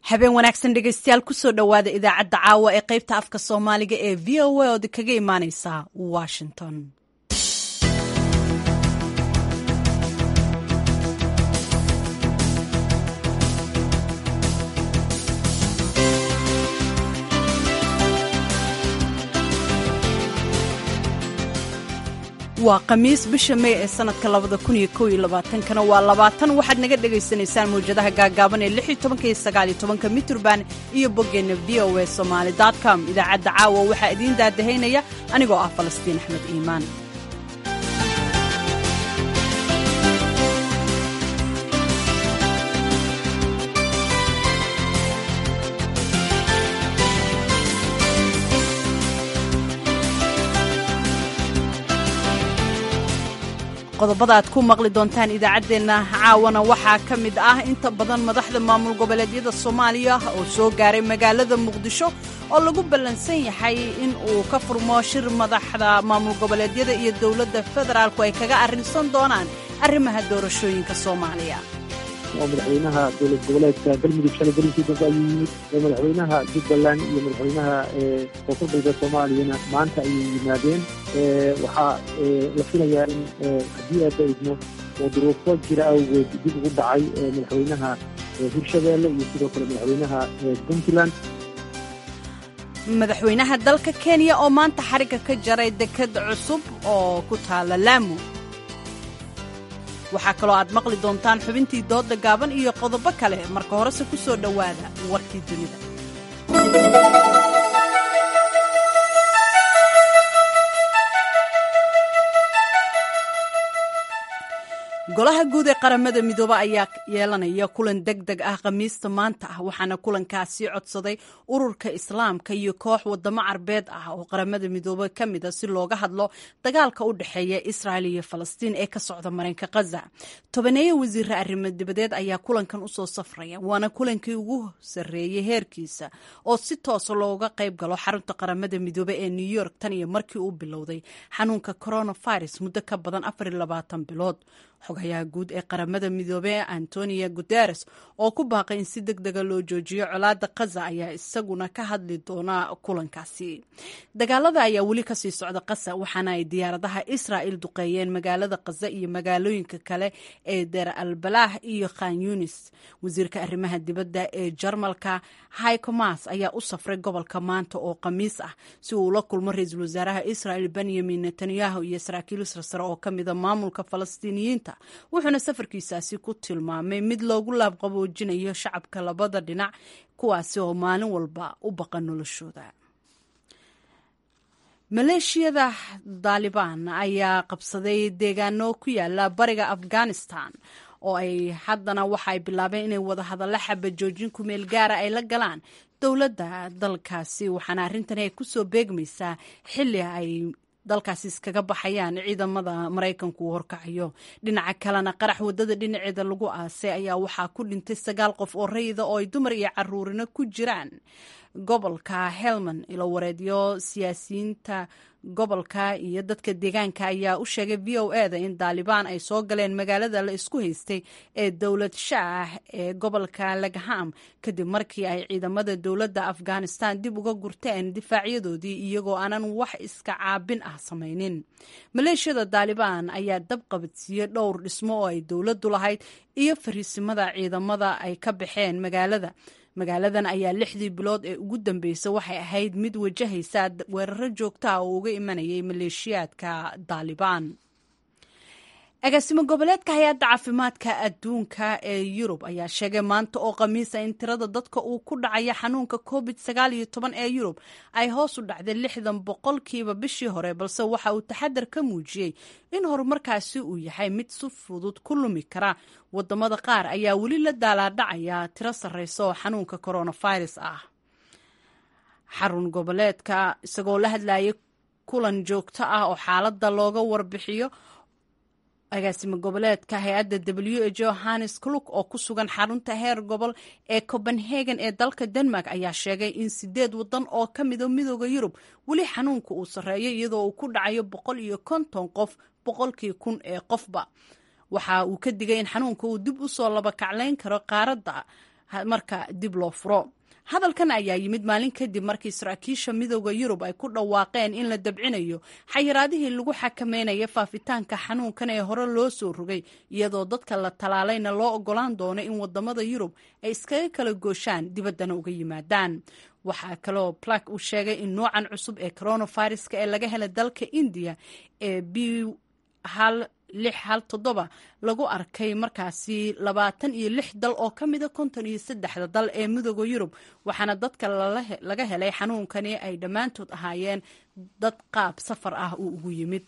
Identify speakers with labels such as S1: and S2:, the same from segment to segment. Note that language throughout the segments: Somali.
S1: habeen wanaagsan dhegaystayaal kusoo dhowaada idaacadda caawa ee qaybta afka soomaaliga ee v o a ood kaga imaaneysa washington waa khamiis bisha mey ee sanadka labada kun iyo kow iyo labaatankana waa labaatan waxaad naga dhagaysanaysaan mawjadaha gaagaaban ee lix iyo tobanka iyo sagaal iyo tobanka miturban iyo boggeenna v o a somaali dot com idaacadda caawa waxaa idiin daadahaynaya anigoo ah falastiin axmed iimaan qodobada aad ku maqli doontaan idaacaddeenna caawana waxaa ka mid ah inta badan madaxda maamul goboleedyada soomaaliya oo soo gaaray magaalada muqdisho oo lagu ballansan yahay in uu ka furmo shir madaxda maamul goboleedyada iyo dowladda federaalku ay kaga arrinsan doonaan arrimaha doorashooyinka soomaaliya
S2: oo madaxweynaha dowlad goboleedka galmudug shalay gelinkii dambe ayuu yimid oo madaxweynaha jubbaland iyo madaxweynaha koonfur galbeed soomaaliyana maanta ayay yimaadeen waxaa la filayaa in haddii aadba idmo oo duruufo jira awgeed dib ugu dhacay madaxweynaha hirshabeelle iyo sidoo kale madaxweynaha puntland
S1: madaxweynaha dalka kenya oo maanta xarigga ka jaray deked cusub oo ku taala laamu waxaa kaloo aad maqli doontaan xubintii doodda gaaban iyo qodobo kale marka horese ku soo dhowaada warkii dunida golaha guud ee qaramada midoobe ayaa yeelanaya kulan deg deg ah khamiista maanta ah waxaana kulankaasi codsaday ururka islaamka iyo koox wadamo carbeed ah oo qaramada midoobe ka mid a si looga hadlo dagaalka u dhexeeya israel iyo falastiin ee ka socda marinka khaza tobaneeya wasiire arrimo dibadeed ayaa kulankan usoo safraya waana kulankii ugu sarreeyey heerkiisa oo si toosa looga qayb galo xarunta qaramada midoobe ee new york tan iyo markii uu bilowday xanuunka coronavirus muddo ka badan afar iyo labaatan bilood xogayaha guud ee qaramada midoobey antonio guteres oo ku baaqay in si deg dega loo joojiyo colaada khaza ayaa isaguna ka hadli doona kulankaasi dagaalada ayaa weli kasii socda khaza waxaana ay diyaaradaha israa'il duqeeyeen magaalada khaza iyo magaalooyinka kale ee deer albalah iyo khan yunis wasiirka arrimaha dibadda ee jarmalka haykomas ayaa u safray gobolka maanta oo khamiis ah si uu ula kulmo ra-iisul wasaaraha israa'il benyamin netanyahu iyo saraakiil sarsare oo ka mida maamulka falastiiniyiinta wuxuuna safarkiisaasi ku tilmaamay mid loogu laabqaboojinayo shacabka labada dhinac kuwaasi oo maalin walba u baqa noloshooda maleeshiyada daalibaan ayaa qabsaday deegaano ku yaala bariga afghanistan oo ay haddana waxa ay bilaabeen inay wada hadalla xaba joojin kumeel gaara ay la galaan dowladda dalkaasi waxaana arrintani ay kusoo beegmaysaa xilli ay dalkaasi iskaga baxayaan ciidamada maraykanku uu horkacayo dhinaca kalena qarax wadada dhinaceeda lagu aasay ayaa waxaa ku dhintay sagaal qof oo rayida oo ay dumar iyo caruurina ku jiraan gobolka helmand ilo wareedyo siyaasiyiinta gobolka iyo dadka deegaanka ayaa u sheegay v o e da in daalibaan ay soo galeen magaalada la isku haystay ee dowlad shaah ee gobolka lagham kadib markii ay ciidamada dowladda afghanistan dib uga gurteen difaacyadoodii iyagoo aanan wax iska caabin ah samaynin maleeshiyada daalibaan ayaa dab qabadsiiyey dhowr dhismo oo ay dowladdu lahayd iyo fariisimada ciidamada ay ka baxeen magaalada magaaladan ayaa lixdii bilood ee ugu dambeysay waxay ahayd mid wajahaysa weeraro joogta ah oo uga imanayay maleeshiyaadka daalibaan agaasimo goboleedka hay-adda caafimaadka adduunka ee yurub ayaa sheegay maanta oo khamiisa in tirada dadka uu ku dhacaya xanuunka covid sagaal iyo toban ee yurub ay hoos u dhacday lixdan boqolkiiba bishii hore balse waxa uu taxadar ka muujiyey in horumarkaasi uu yahay mid si fudud ku lumi kara wadamada qaar ayaa weli la daalaadhacaya tiro sarreysa oo xanuunka coronavirus ah xarun goboleedka isagoo la hadlayay kulan joogto ah oo xaaladda looga warbixiyo agaasimo goboleedka hay-adda w h johannes kluk oo ku sugan xarunta heer gobol ee copenhagen ee dalka denmark ayaa sheegay in sideed wadan oo ka mida midooda yurub weli xanuunka uu sarreeyo iyadoo uu ku dhacayo boqol iyo konton qof boqolkii kun ee qofba waxa uu ka digay in xanuunka uu dib u soo labakaclayn karo qaaradda marka dib loo furo hadalkan ayaa yimid maalin kadib markii saraakiisha midooda yurub ay ku dhawaaqeen in la dabcinayo xayiraadihii lagu xakameynaya faafitaanka xanuunkan ee hore loo soo rogay iyadoo dadka la talaalayna loo ogolaan doono in wadamada yurub ay iskaga kala gooshaan dibaddana uga yimaadaan waxaa kaloo plak uu sheegay in noocan cusub ee coronaviruska ee laga helay dalka indiya ee b hal lix hal toddoba lagu arkay markaasi labaatan iyo lix dal oo ka mida konton iyo saddexda dal ee midooda yurub waxaana dadka laga helay xanuunkani ay dhammaantood ahaayeen dad qaab safar ah uu ugu yimid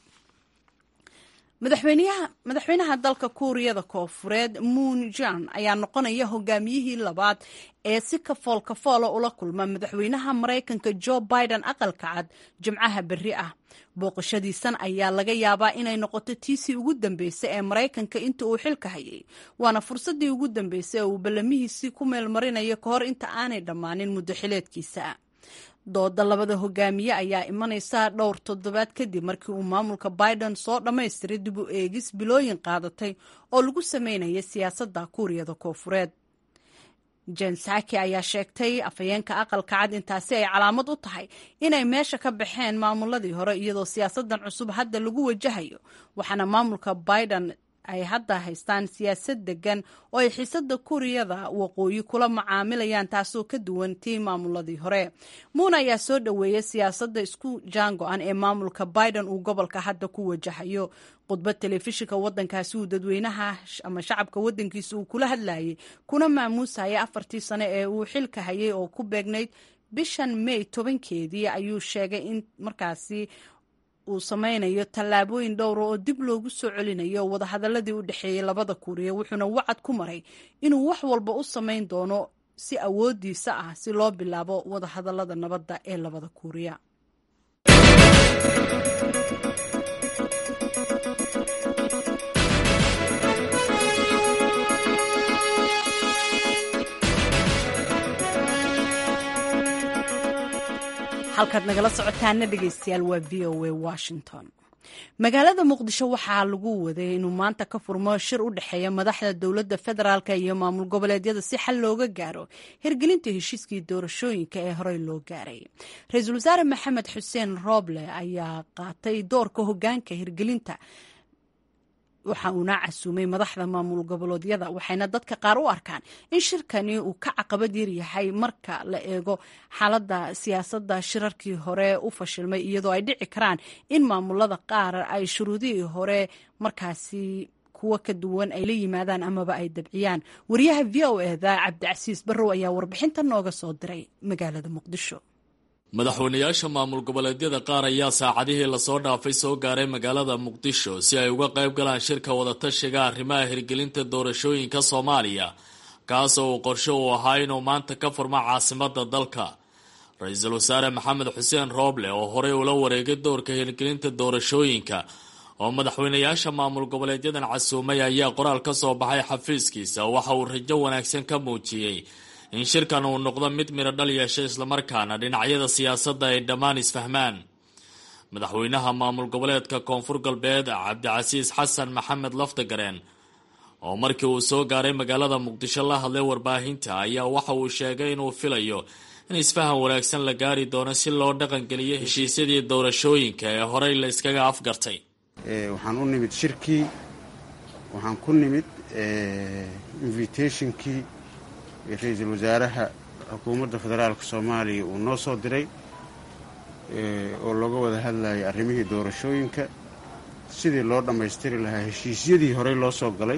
S1: madaxweynaha dalka kuuriyada koofureed moon jan ayaa noqonaya hogaamiyihii labaad ee si kafool kafoola ula kulma madaxweynaha maraykanka jo biden aqalka cad jimcaha berri ah booqashadiisan ayaa laga yaabaa inay noqoto tiisii ugu dambeysay ee maraykanka inta uu xilka hayay waana fursaddii ugu dambeysay ee uu ballamihiisii ku meelmarinayo ka hor inta aanay dhammaanin muddo xileedkiisa dooda labada hogaamiye ayaa imanaysa dhowr toddobaad kadib markii uu maamulka biden soo dhammaystiray dib u eegis bilooyin qaadatay oo lagu sameynaya siyaasadda kuuriyada koofureed jen saki ayaa sheegtay afhayeenka aqalka cad intaasi ay calaamad u tahay inay meesha ka baxeen maamuladii hore iyadoo siyaasadan cusub hadda lagu wajahayo waxaana maamulka biden ay hadda haystaan siyaasad degan oo ay xiisada kuuriyada waqooyi kula macaamilayaan taasoo ka duwan tii maamuladii hore muun ayaa soo dhoweeyay siyaasadda isku jaango-an ee maamulka biden uu gobolka hadda ku wajahayo khudbad telefishinka wadankaasi uu dadweynaha ama shacabka wadankiisa uu kula hadlayay kuna maamuusaya afartii sane ee uu xilka hayay oo ku beegnayd bishan may tobankeedii ayuu sheegay in markaasi uu sameynayo tallaabooyin dhowra oo dib loogu soo celinayo wadahadaladii u dhexeeyey labada kuuriya wuxuuna wacad ku maray inuu wax walba u samayn doono si awoodiisa ah si loo bilaabo wadahadalada nabadda ee labada kuuriya halkaad nagala socotaana dhegeystayaal waa v o a washington magaalada muqdisho waxaa lagu waday inuu maanta ka furmo shir u dhexeeya madaxda dowladda federaalk iyo maamul goboleedyada si xal looga gaaro hirgelinta heshiiskii doorashooyinka ee horey loo gaaray ra-iisul wasaare maxamed xuseen rooble ayaa qaatay doorka hogaanka hirgelinta waxa uuna casuumay madaxda maamul goboleedyada waxayna dadka qaar u arkaan in shirkani uu ka caqabad yaryahay marka la eego xaaladda siyaasadda shirarkii hore u fashilmay iyadoo ay dhici karaan in maamulada qaar ay shuruudihii hore markaasi kuwo ka duwan ay la yimaadaan amaba ay dabciyaan wariyaha v o eda cabdicasiis barrow ayaa warbixinta nooga soo diray magaalada muqdisho
S3: madaxweynayaasha maamul goboleedyada qaar ayaa saacadihii lasoo dhaafay soo gaaray magaalada muqdisho si ay uga qayb galaan shirka wadatashiga arrimaha hirgelinta doorashooyinka soomaaliya kaasoo uu qorsho uu ahaa inuu maanta ka furmo caasimada dalka ra-iisul wasaare maxamed xuseen rooble oo horey ula wareegay doorka hirgelinta doorashooyinka oo madaxweynayaasha maamul goboleedyadan casuumay ayaa qoraal ka soo baxay xafiiskiisa waxa uu rajo wanaagsan ka muujiyey in shirkan uu noqdo mid midho dhal yeesha islamarkaana dhinacyada siyaasadda ay dhammaan isfahmaan madaxweynaha maamul goboleedka koonfur galbeed cabdicasiis xasan maxamed laftagareen oo markii uu soo gaaray magaalada muqdisho la hadlay warbaahinta ayaa waxa uu sheegay inuu filayo in isfahan wanaagsan la gaari doono si loo dhaqangeliyo heshiisyadii doorashooyinka ee horey la iskaga afgartay
S4: waxaan u nimid shirkii waxaan ku nimid invitationkii ra-iisul wasaaraha xukuumadda federaalka soomaaliya uu noo soo diray oo looga wada hadlayay arrimihii doorashooyinka sidii loo dhammaystiri lahaa heshiisyadii horey loo soo galay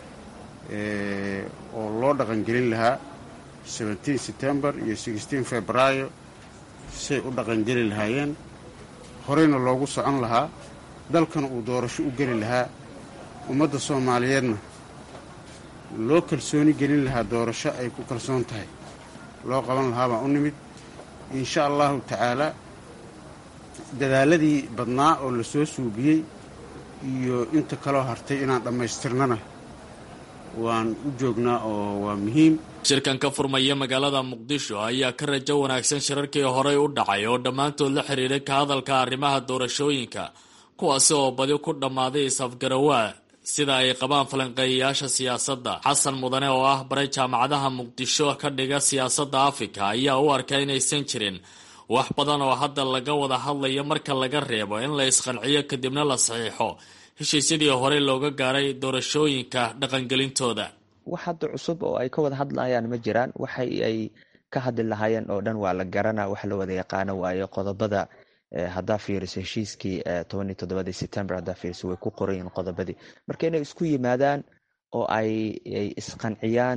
S4: oo loo dhaqangelin lahaa seventeen september iyo sixteen februaayo say u dhaqangeli lahaayeen horeyna loogu socon lahaa dalkana uu doorasho u geli lahaa ummadda soomaaliyeedna loo kalsooni gelin lahaa doorasho ay ku kalsoon tahay loo qaban lahaa baan u nimid insha allahu tacaalaa dadaaladii badnaa oo la soo suubiyey iyo inta kaloo hartay inaan dhammaystirnana waan u joognaa oo waa muhiim
S3: shirkan ka furmaya magaalada muqdisho ayaa ka rajo wanaagsan shirarkii horey u dhacay oo dhammaantood la xiriiray ka hadalka arrimaha doorashooyinka kuwaasi oo badi ku dhammaaday is-afgarawaa sida ay qabaan falanqeeyayaasha siyaasadda xasan mudane oo ah baray jaamacadaha muqdisho ka dhiga siyaasadda afrika ayaa u arka inaysan jirin wax badan oo hadda laga wada hadlayo marka laga reebo in la isqanciyo kadibna la saxiixo heshiisyadii hore looga gaaray doorashooyinka dhaqangelintooda
S5: wax hadda cusub oo ay ka wada hadlayaan ma jiraan waxay ay ka hadli lahaayeen oo dhan waa la garana wax la wada yaqaano waayo qodobada haddaa fiiriso heshiiskii tobaniyo toddobadii september haddaa fiiriso way ku qorayiin qodobadii marka inay isku yimaadaan oo ay isqanciyaan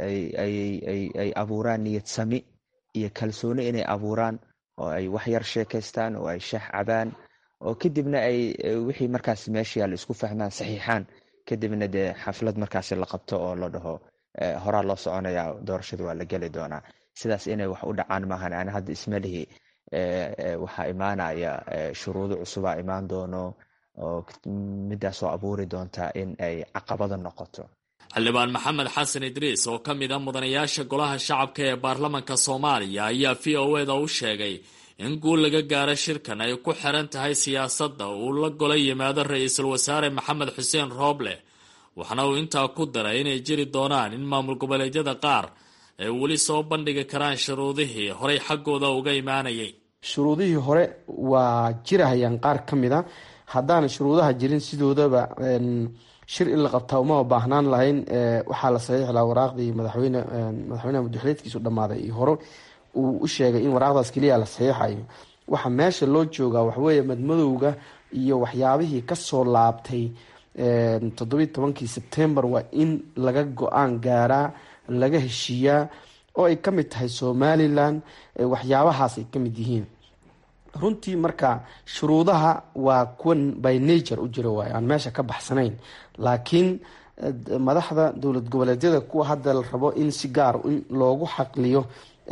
S5: ay abuuraan niyad sami iyo kalsooni inay abuuraan oo ay wax yar sheekaystaan oo ay shax cabaan oo kadibna ay wixii markaas meesha yaalla isku fahmaan saxiixaan kadibna dee xaflad markaasi la qabto oo la dhaho horaa loo soconaya doorashada waa la geli doonaa sidaas inay wax u dhacaan maahan ani hadda ismalihi waxaa imaanaya shuruudo cusubaa imaan doono oo midaasoo abuuri doonta in ay caqabada noqoto
S3: xildhibaan maxamed xasan idriis oo ka mid a mudanayaasha golaha shacabka ee baarlamanka soomaaliya ayaa v o eda u sheegay in guul laga gaaro shirkan ay ku xiran tahay siyaasadda uu la gola yimaado ra-iisul wasaare maxamed xuseen rooble waxaana uu intaa ku daray inay jiri doonaan in maamul goboleedyada qaar ay weli soo bandhigi karaan shuruudihii horey xaggooda uga imaanayay
S6: shuruudihii hore waa jirahayaan qaar ka mid a haddaana shuruudaha jirin sidoodaba shir in la qabtaa uma baahnaan lahayn waxaa la saxiixi lahaa waraaqdii madaxweyne madaxweyneha muddaxileedkiisu dhammaaday iyo hore uu u sheegay in waraaqdaas keliya la saxiixayo waxa meesha loo joogaa waxweeye madmadowga iyo waxyaabihii kasoo laabtay toddobiyi tobankii sebtembar waa in laga go-aan gaaraa laga heshiiyaa oo ay ka mid tahay somalilan waxyaabahaas ay ka mid yihiin runtii marka shuruudaha waa kuwan by nature u jira waayo aan meesha ka baxsanayn laakiin madaxda dowlad goboleedyada kuwa hadda la rabo in si gaar in loogu xaqliyo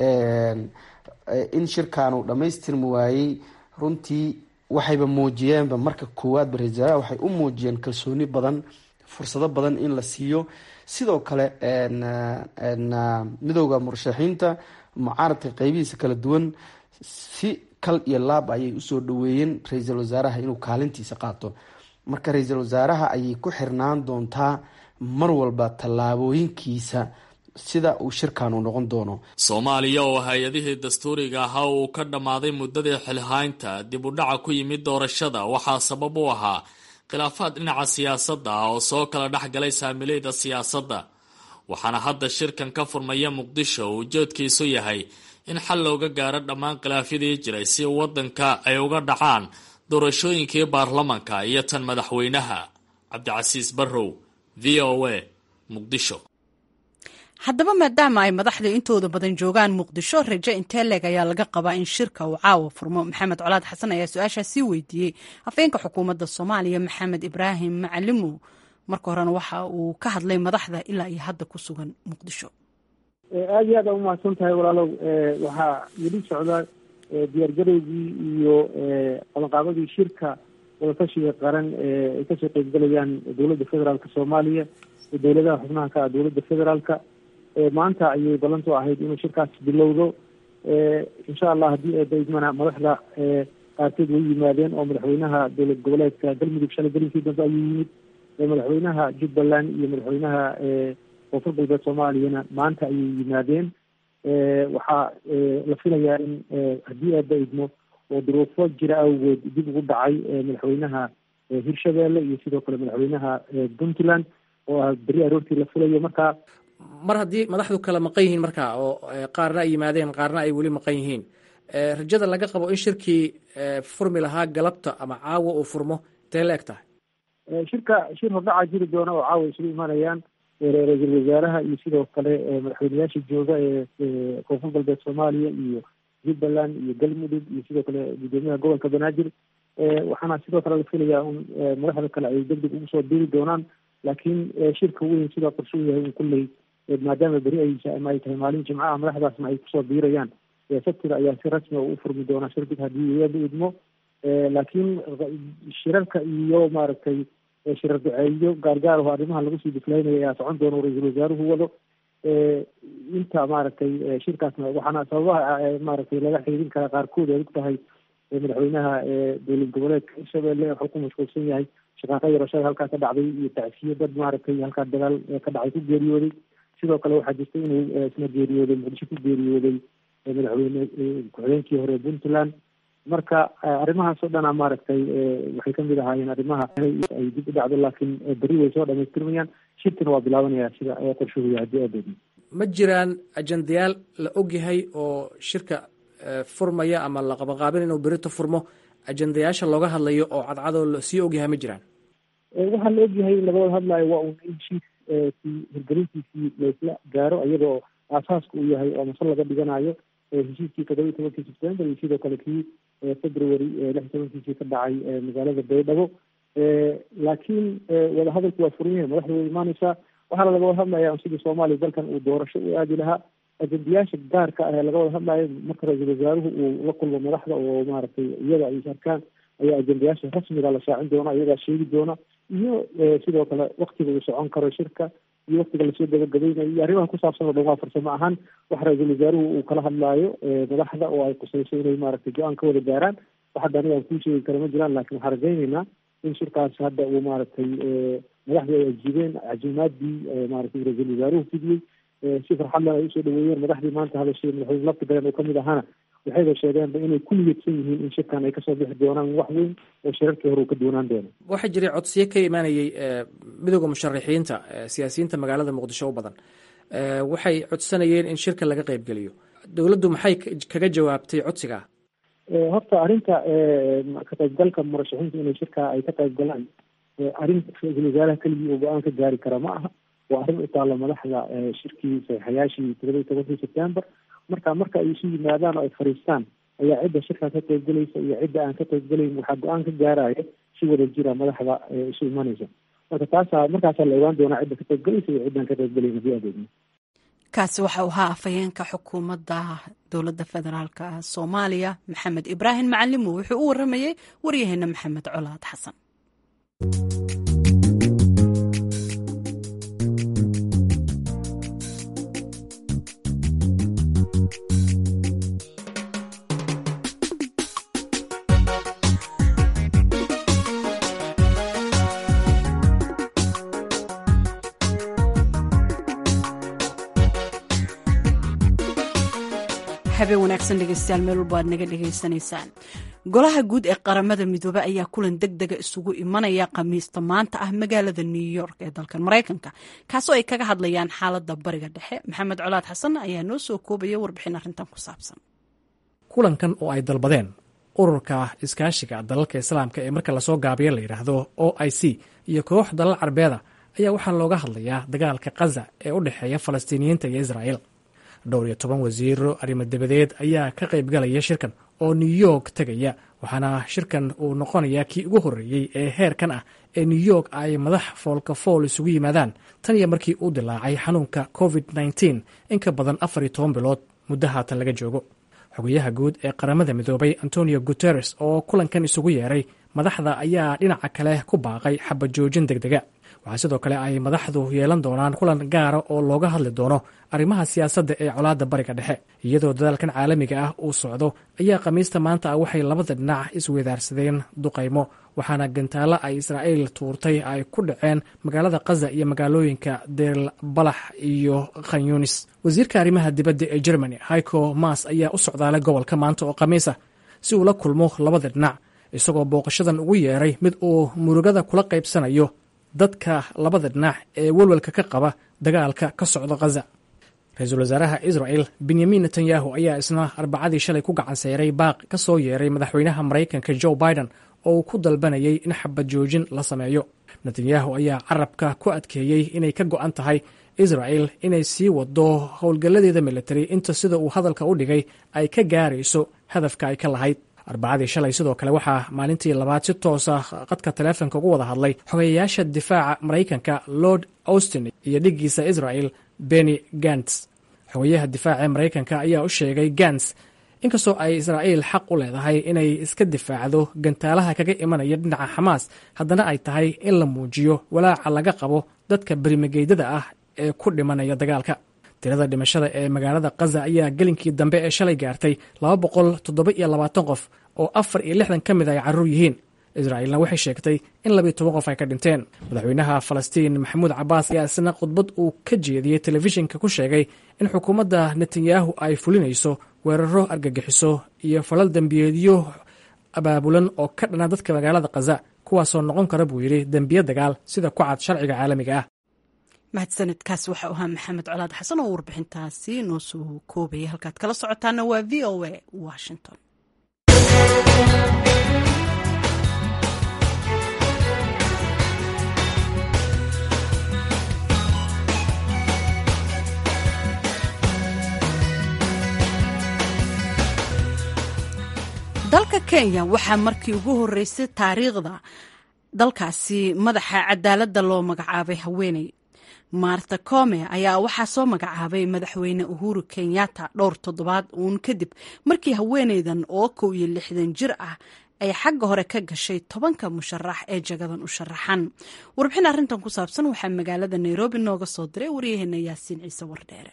S6: in shirkaanu dhammaystirmi waayey runtii waxayba muujiyeenba marka koowaadba ra-isul wasaaraha waxay u muujiyeen kalsooni badan fursado badan in la siiyo sidoo kale midowda murashaxiinta mucaaradka qeybihiisa kala duwan si kal iyo laab ayay usoo dhaweeyeen ra-iisul wasaaraha inuu kaalintiisa qaato marka ra-iisul wasaaraha ayay ku xirnaan doontaa mar walba tallaabooyinkiisa sida uu shirkaanu noqon doono
S3: soomaaliya oo hay-adihii dastuuriga ahaa uu ka dhammaaday muddadii xilhaynta dib u dhaca ku yimid doorashada waxaa sabab u ahaa khilaafaad dhinaca siyaasadda ah oo soo kala dhex galay saamileyda siyaasadda waxaana hadda shirkan ka furmaya muqdisho uu ujeedkiisu yahay in xal looga gaaro dhammaan khilaafyadii jiray si waddanka ay uga dhacaan doorashooyinkii baarlamanka iyo tan madaxweynaha cabdicasiis barrow v o a muqdisho
S1: haddaba maadaama ay madaxda intooda badan joogaan muqdisho raje intee leeg ayaa laga qabaa in shirka uu caawa furmo maxamed colaad xasan ayaa su-aashaa sii weydiiyey afeenka xukuumadda soomaaliya maxamed ibraahim macalimow marka horena waxa uu ka hadlay madaxda ilaa iyo hadda ku sugan muqdisho
S2: aada iyo aad aa umahadsan tahay walaalow waxaa weli socda diyaargarowgii iyo qabanqaabadii shirka wadatashiga qaran ay kasoo qeybgalayaan dowladda federaalka soomaaliya iyo dowladaha xubnaha ka ah dowladda federaalka maanta ayay ballantu ahayd inuu shirkaas bilowdo insha allah haddii eedaidmana madaxda qaarkeed way yimaadeen oo madaxweynaha dowlad goboleedka galmudug shalay gelinkii dambe ayuu yimid madaxweynaha jubbaland iyo madaxweynaha koonfur galbeed soomaaliyana maanta ayay yimaadeen waxaa la filayaa in haddii eeba idmo oo duruufo jira awgeed dib ugu dhacay madaxweynaha hirshabeelle iyo sidoo kale madaxweynaha puntland oo ah beri aroortii la filayo marka
S7: mar haddii madaxdu kala maqan yihiin marka oo qaarna ay yimaadeen qaarna ay weli maqan yihiin rajada laga qabo in shirkii furmi lahaa galabta ama caawa uu furmo intee la eg tahay
S2: shirka shir hordhaca jiri doona oo caawa isugu imanayaan ra-iisul wasaaraha iyo sidoo kale madaxweyneyaasha jooga ee koonfur galbeed soomaaliya iyo jubbaland iyo galmudug iyo sidoo kale gudoomiyaha gobolka banaadir waxaana sidoo kale la filayaa in madaxda kale ay degdeg ugu soo diri doonaan laakiin shirka weyn sida qorshu yahay in kulley maadaama beri ay ama ay tahay maalin jimcaha madaxdaasna ay kusoo biirayaan sabtida ayaa si rasmi u furmi doona shirkig haddii eeba idmo laakiin shirarka iyo maaragtay shirar duceeyo gaargaar oo arrimaha lagu sii diflaynaya ayaa socon doona ra-iisul wasaaruhu wado inta maaragtay shirkaasna waxaana sababaha maaragtay laga xiriirin karaa qaarkood ay og tahay madaxweynaha dowlad goboleedka hirshabelle wuxuu ku mashquulsan yahay shaqaaqa yarashada halkaa ka dhacday iyo tacsiyo dad maaragtay halkaa dagaal ka dhacay ku geeriyooday sidoo kale waxaa jirta inuu isna geeriyooday muqdisho ku geeriyooday madaxweyne ku-xigeenkii hore puntland marka arrimahaasoo dhana maaragtay waxay kamid ahaayeen arrimaha ay dib u dhacdo laakiin berri way soo dhamaystirmayaan shirkina waa bilaabanaya sida qorshuhu yahay hadii adoodi
S7: ma jiraan ajandayaal la ogyahay oo shirka furmaya ama la qabaqaabin inuu berito furmo ajandayaasha looga hadlayo oo cadcadoo lasii ogyahay ma jiraan
S2: waxaa la ogyahay laga wada hadlayo waa un in heshiiskii hirgelintiisii laisla gaaro iyadoo aasaaska uu yahay oo masal laga dhiganayo heshiiskii todoba iyo tobankii september iyo sidoo kale kii february lix iyo tobankiisii ka dhacay magaalada baydhabo laakiin wadahadalku waa furan yahay madaxda way imaaneysaa waxaana laga wada hadlaya sidii soomaaliya dalkan uu doorasho u aadi lahaa ajendayaasha gaarka ah ee laga wada hadlayo marka ra-iisul wasaaruhu uu la kulmo madaxda oo maaragtay iyaga ay arkaan ayaa ajendayaasha rasmiga la shaacin doona iyagaa sheegi doona iyo sidoo kale waktiga uu socon karo shirka iyo waktiga lasoo gabagabaynayo iyo arrimaha ku saabsan oo dhan waa farsamo ahaan wax ra-iisul wasaaruhu uu kala hadlaayo madaxda oo ay qusayso inay maaragtay go-aan ka wada gaaraan wax hadda aniga aan kuu sheegi kara ma jiraan laakiin waxaan rajaynaynaa in shirkaas hadda uu maaragtay madaxdii ay ajiibeen cajimaadii maaragtay ra-iisul wasaaruhu fidiyey si farxadlan ay usoo dhaweeyeen madaxdii maanta hadashay madaxweyne lafti galeen oo kamid ahaana waxayba sheegeenba inay ku niyadsan yihiin in shirkan ay kasoo bixi doonaan wax weyn oo shirarkii hore uu ka doonaan doono
S7: waxaa jiray codsiyo ka imaanayey midooda musharaxiinta siyaasiyiinta magaalada muqdisho u badan waxay codsanayeen in shirka laga qeybgeliyo dowladdu maxay kaga jawaabtay codsigaa
S2: horta arrinta ka qaybgalka murashaxiinta inay shirka ay ka qayb galaan arrin ra-iisul wasaaraha keligii uu go-aan ka gaari kara ma aha waa arrin u taalla madaxda shirkii saxiixayaashii todoba iyo tobankii september marka marka ay isu yimaadaan oo ay fariistaan ayaa cidda shirkaa ka qaybgelaysa iyo cidda aan ka qaybgelayn waxaa go-aan ka gaaraya si wada jira madaxda isu imanaysa marka taasa markaasaa la ogaan doonaa cidda ka qaybgelaysa iyo ciddaan ka qaybgelayn hadii adeegno
S1: kaasi waxa uu ahaa afhayeenka xukuumadda dowladda federaalk soomaaliya maxamed ibraahim macalimo wuxuu u waramayey waryaheena maxamed colaad xasan habeen wanaagsan dhegeystayaal meel walba aad naga dhegaysanaysaan golaha guud ee qaramada midoobe ayaa kulan deg dega isugu imanaya khamiista maanta ah magaalada new york ee dalkan maraykanka kaasoo ay kaga hadlayaan xaalada bariga dhexe maxamed colaad xasan ayaa noo soo koobaya warbixin arrintan ku saabsan
S7: kulankan oo ay dalbadeen ururka iskaashiga dalalka islaamka ee marka lasoo gaabiyo la yidhaahdo o i c iyo koox dalal carbeeda ayaa waxaa looga hadlayaa dagaalka khaza ee u dhexeeya falastiiniyiinta iyo israa'iil dhowr iyo toban wasiiro arrimo dabadeed ayaa ka qaybgalaya shirkan oo new york tegaya waxaana shirkan uu noqonayaa kii ugu horreeyey ee heerkan ah ee new york ay madax foolka fool isugu yimaadaan tan iyo markii uu dilaacay xanuunka covid nteen in ka badan afar iyo toban bilood muddo haatan laga joogo xogayaha guud ee qaramada midoobay antonio guteres oo kulankan isugu yeeray madaxda ayaa dhinaca kale ku baaqay xabajoojin deg dega waxaa sidoo kale ay madaxdu yeelan doonaan kulan gaara oo looga hadli doono arrimaha siyaasadda ee colaadda bariga dhexe iyadoo dadaalkan caalamiga ah uu socdo ayaa khamiista maanta ah waxay labada dhinac isweydaarsadeen duqaymo waxaana gantaalo ay israa'iil tuurtay ay ku dhaceen magaalada khaza iyo magaalooyinka deer balax iyo khanyunis wasiirka arrimaha dibadda ee germany haiko mas ayaa u socdaalay gobolka maanta oo khamiis ah si uu la kulmo labada dhinac isagoo booqashadan ugu yeeray mid uu murugada kula qaybsanayo dadka labada dhinac ee welwelka ka qaba dagaalka ka socda khaza ra-iisul wasaaraha israel benyamin netanyahu ayaa isna arbacadii shalay ku gacan seyray baaq ka soo yeeray madaxweynaha maraykanka joe biden oo uu ku dalbanayay in xabad joojin la sameeyo netanyahu ayaa carabka ku adkeeyey inay ka go-an tahay israel inay sii wado howlgalladeeda military inta sida uu hadalka u dhigay ay ka gaarayso hadafka ay ka lahayd arbacadii shalay sidoo kale waxaa maalintii labaad si toosa qadka taleefonka ugu wada hadlay xogeyayaasha difaaca maraykanka lord austin iyo dhiggiisa israel benny gants xogeyaha difaaca ee maraykanka ayaa u sheegay gants inkastoo ay israa'iil xaq u leedahay inay iska difaacdo gantaalaha kaga imanaya dhinaca xamaas haddana ay tahay in la muujiyo walaaca laga qabo dadka berimageydada ah ee ku dhimanaya dagaalka tirada dhimashada ee magaalada khaza ayaa gelinkii dambe ee shalay gaartay laba boqol toddoba iyo labaatan qof oo afar iyo lixdan ka mid ay carruur yihiin israa'iilna waxay sheegtay in labiyo toban qof ay ka dhinteen madaxweynaha falastiin maxamuud cabaas ayaa isna khudbad uu ka jeediyey telefishinka ku sheegay in xukuumadda netanyahu ay fulinayso weeraro argagixiso iyo falal dembiyeedyo abaabulan oo ka dhana dadka magaalada khaza kuwaasoo noqon kara buu yidhi dembiye dagaal sida ku cad sharciga caalamiga ah
S1: mahadsanidkaas waxau ahaa maxamed colaad xasan oo warbixintaasi noo soo koobaya halkaad kala socotaana waa v o a washington dalka kenya waxaa markii ugu horeysay taariikhda dalkaasi madaxa cadaaladda loo magacaabay haweeney maarta come ayaa waxaa soo magacaabay madaxweyne uhuru kenyatta dhowr toddobaad uun kadib markii haweeneydan oo kow iyo lixdan jir ah ay xagga hore ka gashay tobanka musharax ee jagadan u sharaxan warbixin arrintan ku saabsan waxaa magaalada nairobi nooga soo diray waryaheena yaasiin ciise wardheere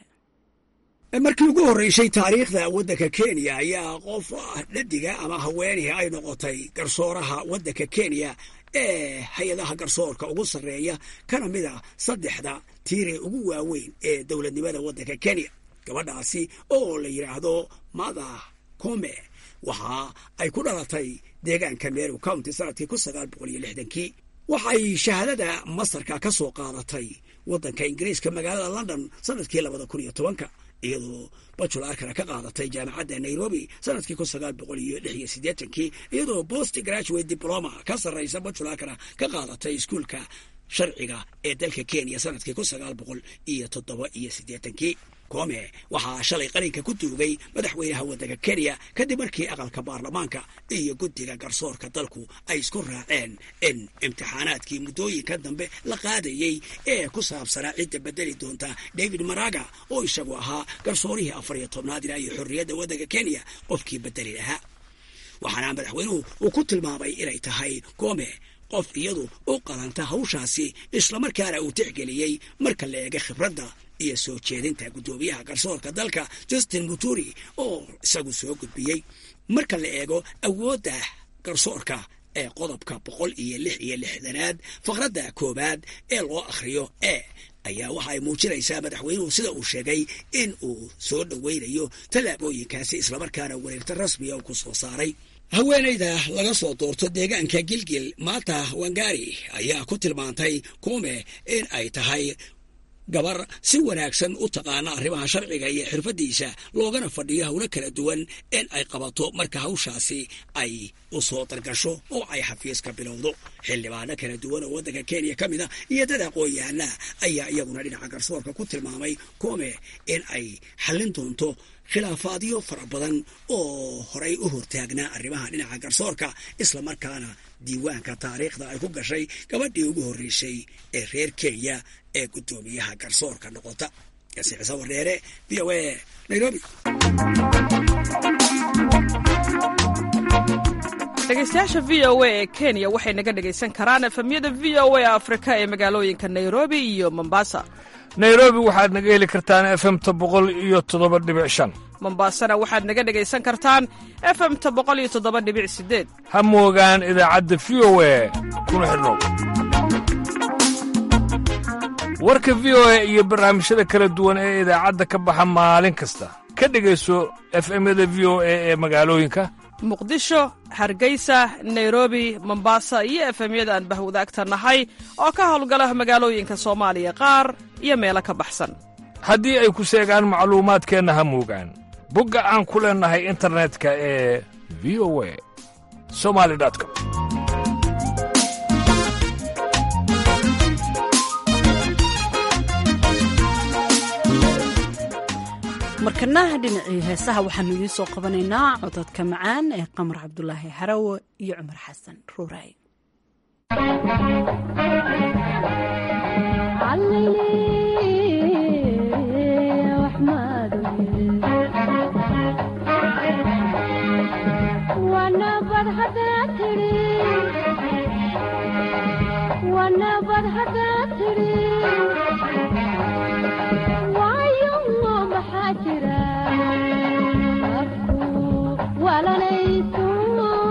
S8: markii ugu horreysay taariikhda waddanka kenya ayaa qof dhadiga ama haweenihii ay noqotay garsooraha waddanka kenya ee hay-adaha garsoorka ugu sarreeya kana mid a saddexda tiiree ugu waaweyn ee dowladnimada waddanka kenya gabadhaasi oo la yidhaahdo mada come waxa ay ku dhalatay deegaanka meru county sanadkii kun sagaal boqol iyo lixdankii waxay shahaadada mastarka ka soo qaadatay waddanka ingiriiska magaalada london sanadkii labada kun iyo tobanka iyadoo bajularkana ka qaadatay jaamacadda nairobi sanadkii kun sagaal boqol iyo lix iyo siddeetankii iyadoo post graduate diploma ka sarraysa bajularkana ka qaadatay iskuolka sharciga ee dalka kenya sanadkii kun sagaal boqol iyo toddoba iyo siddeetankii come waxaa shalay qalinka ku duugay madaxweynaha waddanka kenya kadib markii aqalka baarlamaanka iyo guddiga garsoorka dalku ay isku raaceen in imtixaanaadkii muddooyinka dambe la qaadayey ee ku saabsanaa cidda bedeli doonta david maraga oo isagu ahaa garsoorihii afar iyo tobnaad ilaa iyo xorriyadda waddanka kenya qofkii bedeli lahaa waxaana madaxweynuhu uu ku tilmaamay inay tahay come qof iyadu u qalanta hawshaasi islamarkaana uu tixgeliyey marka la eega khibradda iyo soo jeedinta guddoomiyaha garsoorka dalka justin muturi oo isagu soo gudbiyey marka la eego awoodda garsoorka ee qodobka boqol iyo lix iyo lixdanaad faqradda koowaad ee loo akhriyo e ayaa waxa ay muujinaysaa madaxweynuhu sida uu sheegay in uu soo dhoweynayo tallaabooyinkaasi islamarkaana wareegta rasmiga uu ku soo saaray haweenayda laga soo doorto deegaanka gilgil maata wangari ayaa ku tilmaantay kume in ay tahay gabar si wanaagsan u taqaana arrimaha sharciga iyo xirfaddiisa loogana fadhiyo howlo kala duwan in ay qabato marka hawshaasi ay u soo dargasho oo ay xafiiska bilowdo xildhibaano kala duwan oo waddanka kenya ka mid a iyo dad aqoon-yahana ayaa iyaguna dhinaca garsoorka ku tilmaamay kume in ay xallin doonto khilaafaadyo fara badan oo horay u hortaagnaa arrimaha dhinaca garsoorka islamarkaana diiwaanka taariikhda ay ku gashay gabadhii ugu horreysay ee reer kenya ee guddoomiyaha garsoorka noqota yasiicisa wardheere v o a nairobi
S9: dhegeystayaasha v o a ee kenya waxay naga dhegaysan karaan efemyada v o a afrika ee magaalooyinka nairobi iyo mombasa
S10: nairobi waxaad naga heli kartaan efemta boqol iyo toddoba dhibic shan
S9: mombasana waxaad naga dhegaysan kartaan efemta boqol iyo toddoba dhibic sideed
S10: ha moogaan idaacadda v o a kuna xidhnow warka v o a iyo barnaamijyada kala duwan ee idaacadda ka baxa maalin kasta ka dhegayso efemyada v o a ee magaalooyinka
S9: muqdisho hargeysa nairobi mombasa iyo efemyada aan bahwadaagta nahay oo ka howlgala magaalooyinka soomaaliya qaar iyo meelo ka baxsan
S10: haddii ay ku seegaan macluumaadkeenna ha moogaan bogga aan ku leennahay internetka ee v o a somali com
S1: markanaha dhinacii heesaha waxaanu idiin soo qabanaynaa cododka macaan ee qamar cabdulaahi harawe iyo cumar xasan ruuraay
S11: walanaysu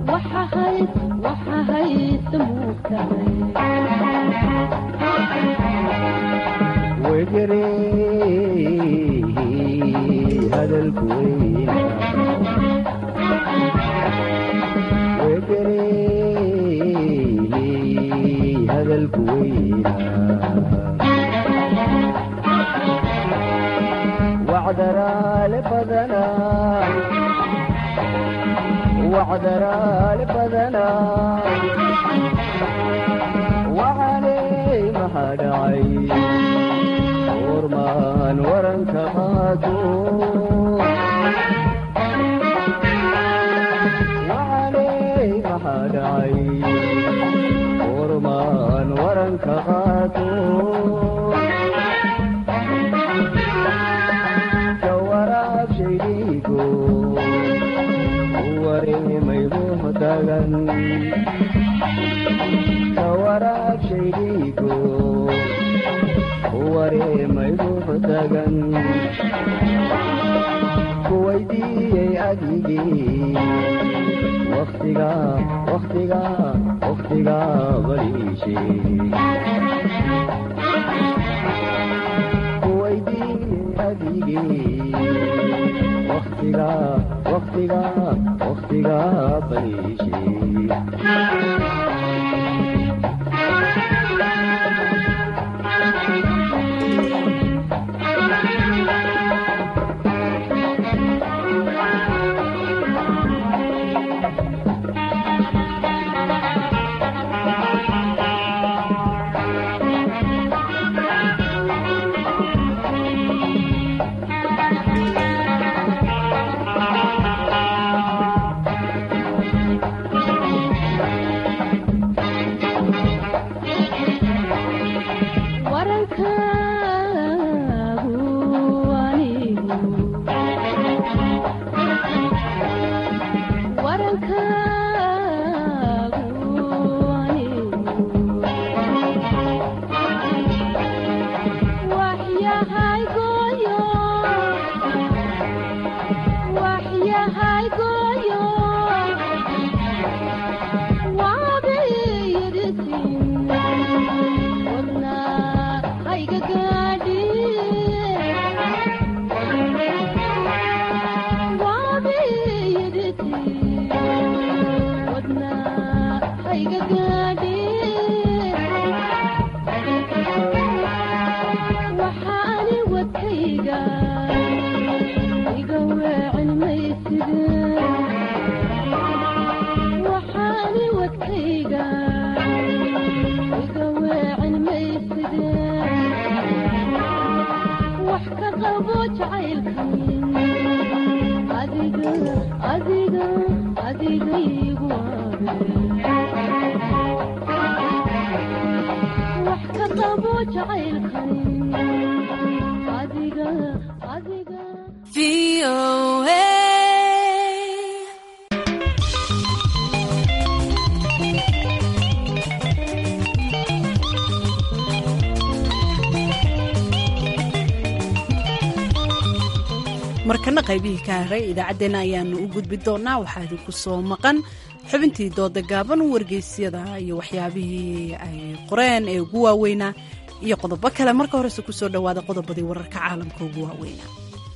S1: markana qaybihii ka haray idaacaddeenna ayaanu u gudbi doonaa waxaa idinku soo maqan xubintii dooda gaaban wargeysyada iyo waxyaabihii ay qoreen ee ugu waaweynaa iyo qodobo kale marka horese kusoo dhowaada qodobadii wararka caalamka ugu waaweynaa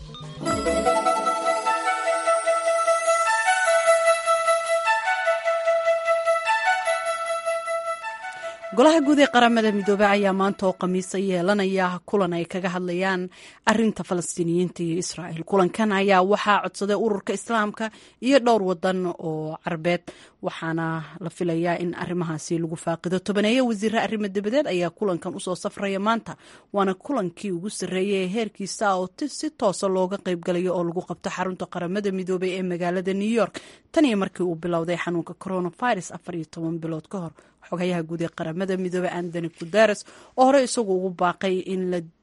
S1: golaha guud ee qaramada midoobey ayaa maanta oo khamiisa yeelanaya kulan ay kaga hadlayaan arinta falastiiniyiinta iyo israa'el kulankan ayaa waxaa codsaday ururka islaamka iyo dhowr wadan oo carbeed waxaana la filayaa in arrimahaasi lagu faaqido tobaneeye wasiire arrimo dabadeed ayaa kulankan usoo safraya maanta waana kulankii ugu sarreeyay ee heerkiisa oo si toosa looga qaybgalayo oo lagu qabto xarunta qaramada midoobey ee magaalada new york tan iyo markii uu bilowday xanuunka coronavirus afar iyo toban bilood ka hor xogayaha guud ee qaramada midoobey antony guteres oo hore isagu ugu baaqay in la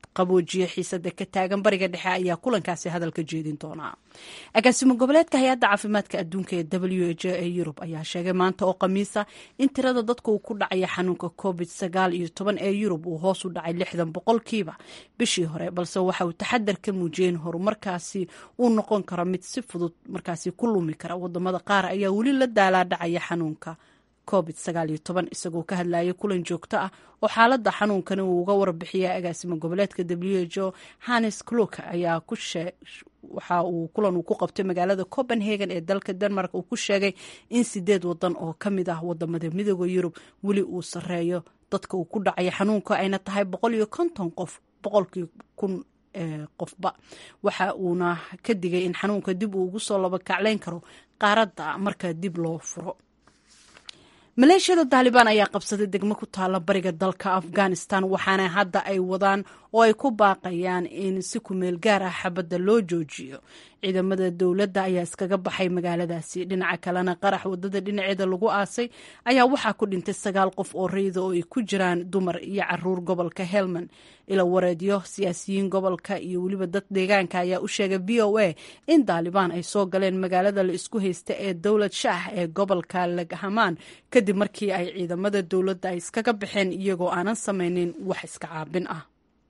S1: qaboojiyo xiisada ka taagan bariga dhexe ayaa kulankaasi hadalka jeedin doonaa agaasimo goboleedka hay-adda caafimaadka adduunka ee w h ee yurub ayaa sheegay maanta oo khamiisa in tirada dadka uu ku dhacaya xanuunka covid sagaal iyo toban ee yurub uu hoos u dhacay lixdan boqolkiiba bishii hore balse waxa uu taxadar ka muujiyey in horumarkaasi uu noqon karo mid si fudud markaasi ku lumi kara wadamada qaar ayaa weli la daalaadhacaya xanuunka covid sagaal iyo toban isagoo ka hadlayay kulan joogto ah oo xaaladda xanuunkani uu uga warbixiyay agaasimo goboleedka w h o hannes kluk ayaa ku waxa uu kulan uu ku qabtay magaalada copenhagen ee dalka denmark uu ku sheegay in sideed wadan oo ka mid ah wadamada midooda yurub weli uu sareeyo dadka uu ku dhacaya xanuunka ayna tahay boqol iyo konton qof boqolkii kun qofba waxa uuna ka digay in xanuunka dib uu ugu soo labakaclayn karo qaaradda marka dib loo furo maleeshiyada taalibaan ayaa qabsaday degmo ku taala bariga dalka afghanistan waxaana hadda ay wadaan oo ay ku baaqayaan in si kumeel gaar ah xabadda loo joojiyo ciidamada dowladda ayaa iskaga baxay magaaladaasi dhinaca kalena qarax wadada dhinaceeda lagu aasay ayaa waxaa ku dhintay sagaal qof oo rayda oo ay ku jiraan dumar iyo caruur gobolka helmand ila wareedyo siyaasiyiin gobolka iyo weliba dad deegaanka ayaa u sheegay v o a in daalibaan ay soo galeen magaalada la isku haysta ee dowlad shaah ee gobolka laghamaan kadib markii ay ciidamada dowladda ay iskaga baxeen iyagoo aanan samaynin wax iska caabin ah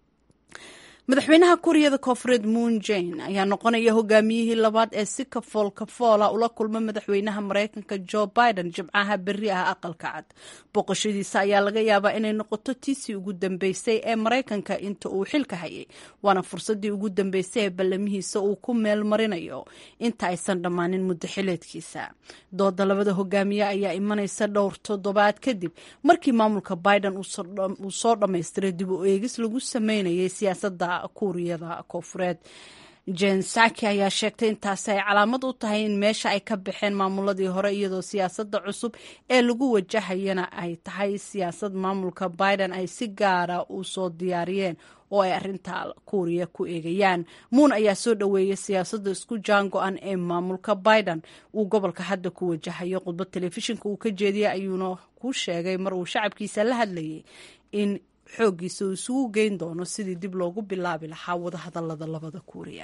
S1: madaxweynaha kuuriyada koonfureed moon jane ayaa noqonaya hogaamiyihii labaad ee si kafool kafoola ula kulma madaxweynaha mareykanka jo biden jimcaha berri ah aqalka cad booqashadiisa ayaa laga yaabaa inay noqoto tiisii ugu dambeysay ee maraykanka inta uu xilka hayay waana fursadii ugu dambeysay ee ballamihiisa uu ku meel marinayo inta aysan dhammaanin muddo xileedkiisa dooda labada hogaamiye ayaa imanaysa dhowr toddobaad kadib markii maamulka biden uu soo dhammaystiray dib u eegis lagu sameynayay siyaasadda kuuriyada koonfureed jen saki ayaa sheegtay intaasi ay calaamad u tahay in meesha ay ka baxeen maamuladii hore iyadoo siyaasadda cusub ee lagu wajahayana ay tahay siyaasad maamulka biden ay si gaara u soo diyaariyeen oo ay arinta kuuriya ku eegayaan muun ayaa soo dhoweeyay siyaasadda isku jaan go-an ee maamulka biden uu gobolka hadda ku wajahayo khudbad telefishinka uu ka jeediyay ayuuna ku sheegay mar uu shacabkiisa la hadlayay in xooggiisa uu isugu geyn doono sidii dib loogu bilaabi lahaa wadahadalada labada kuuriya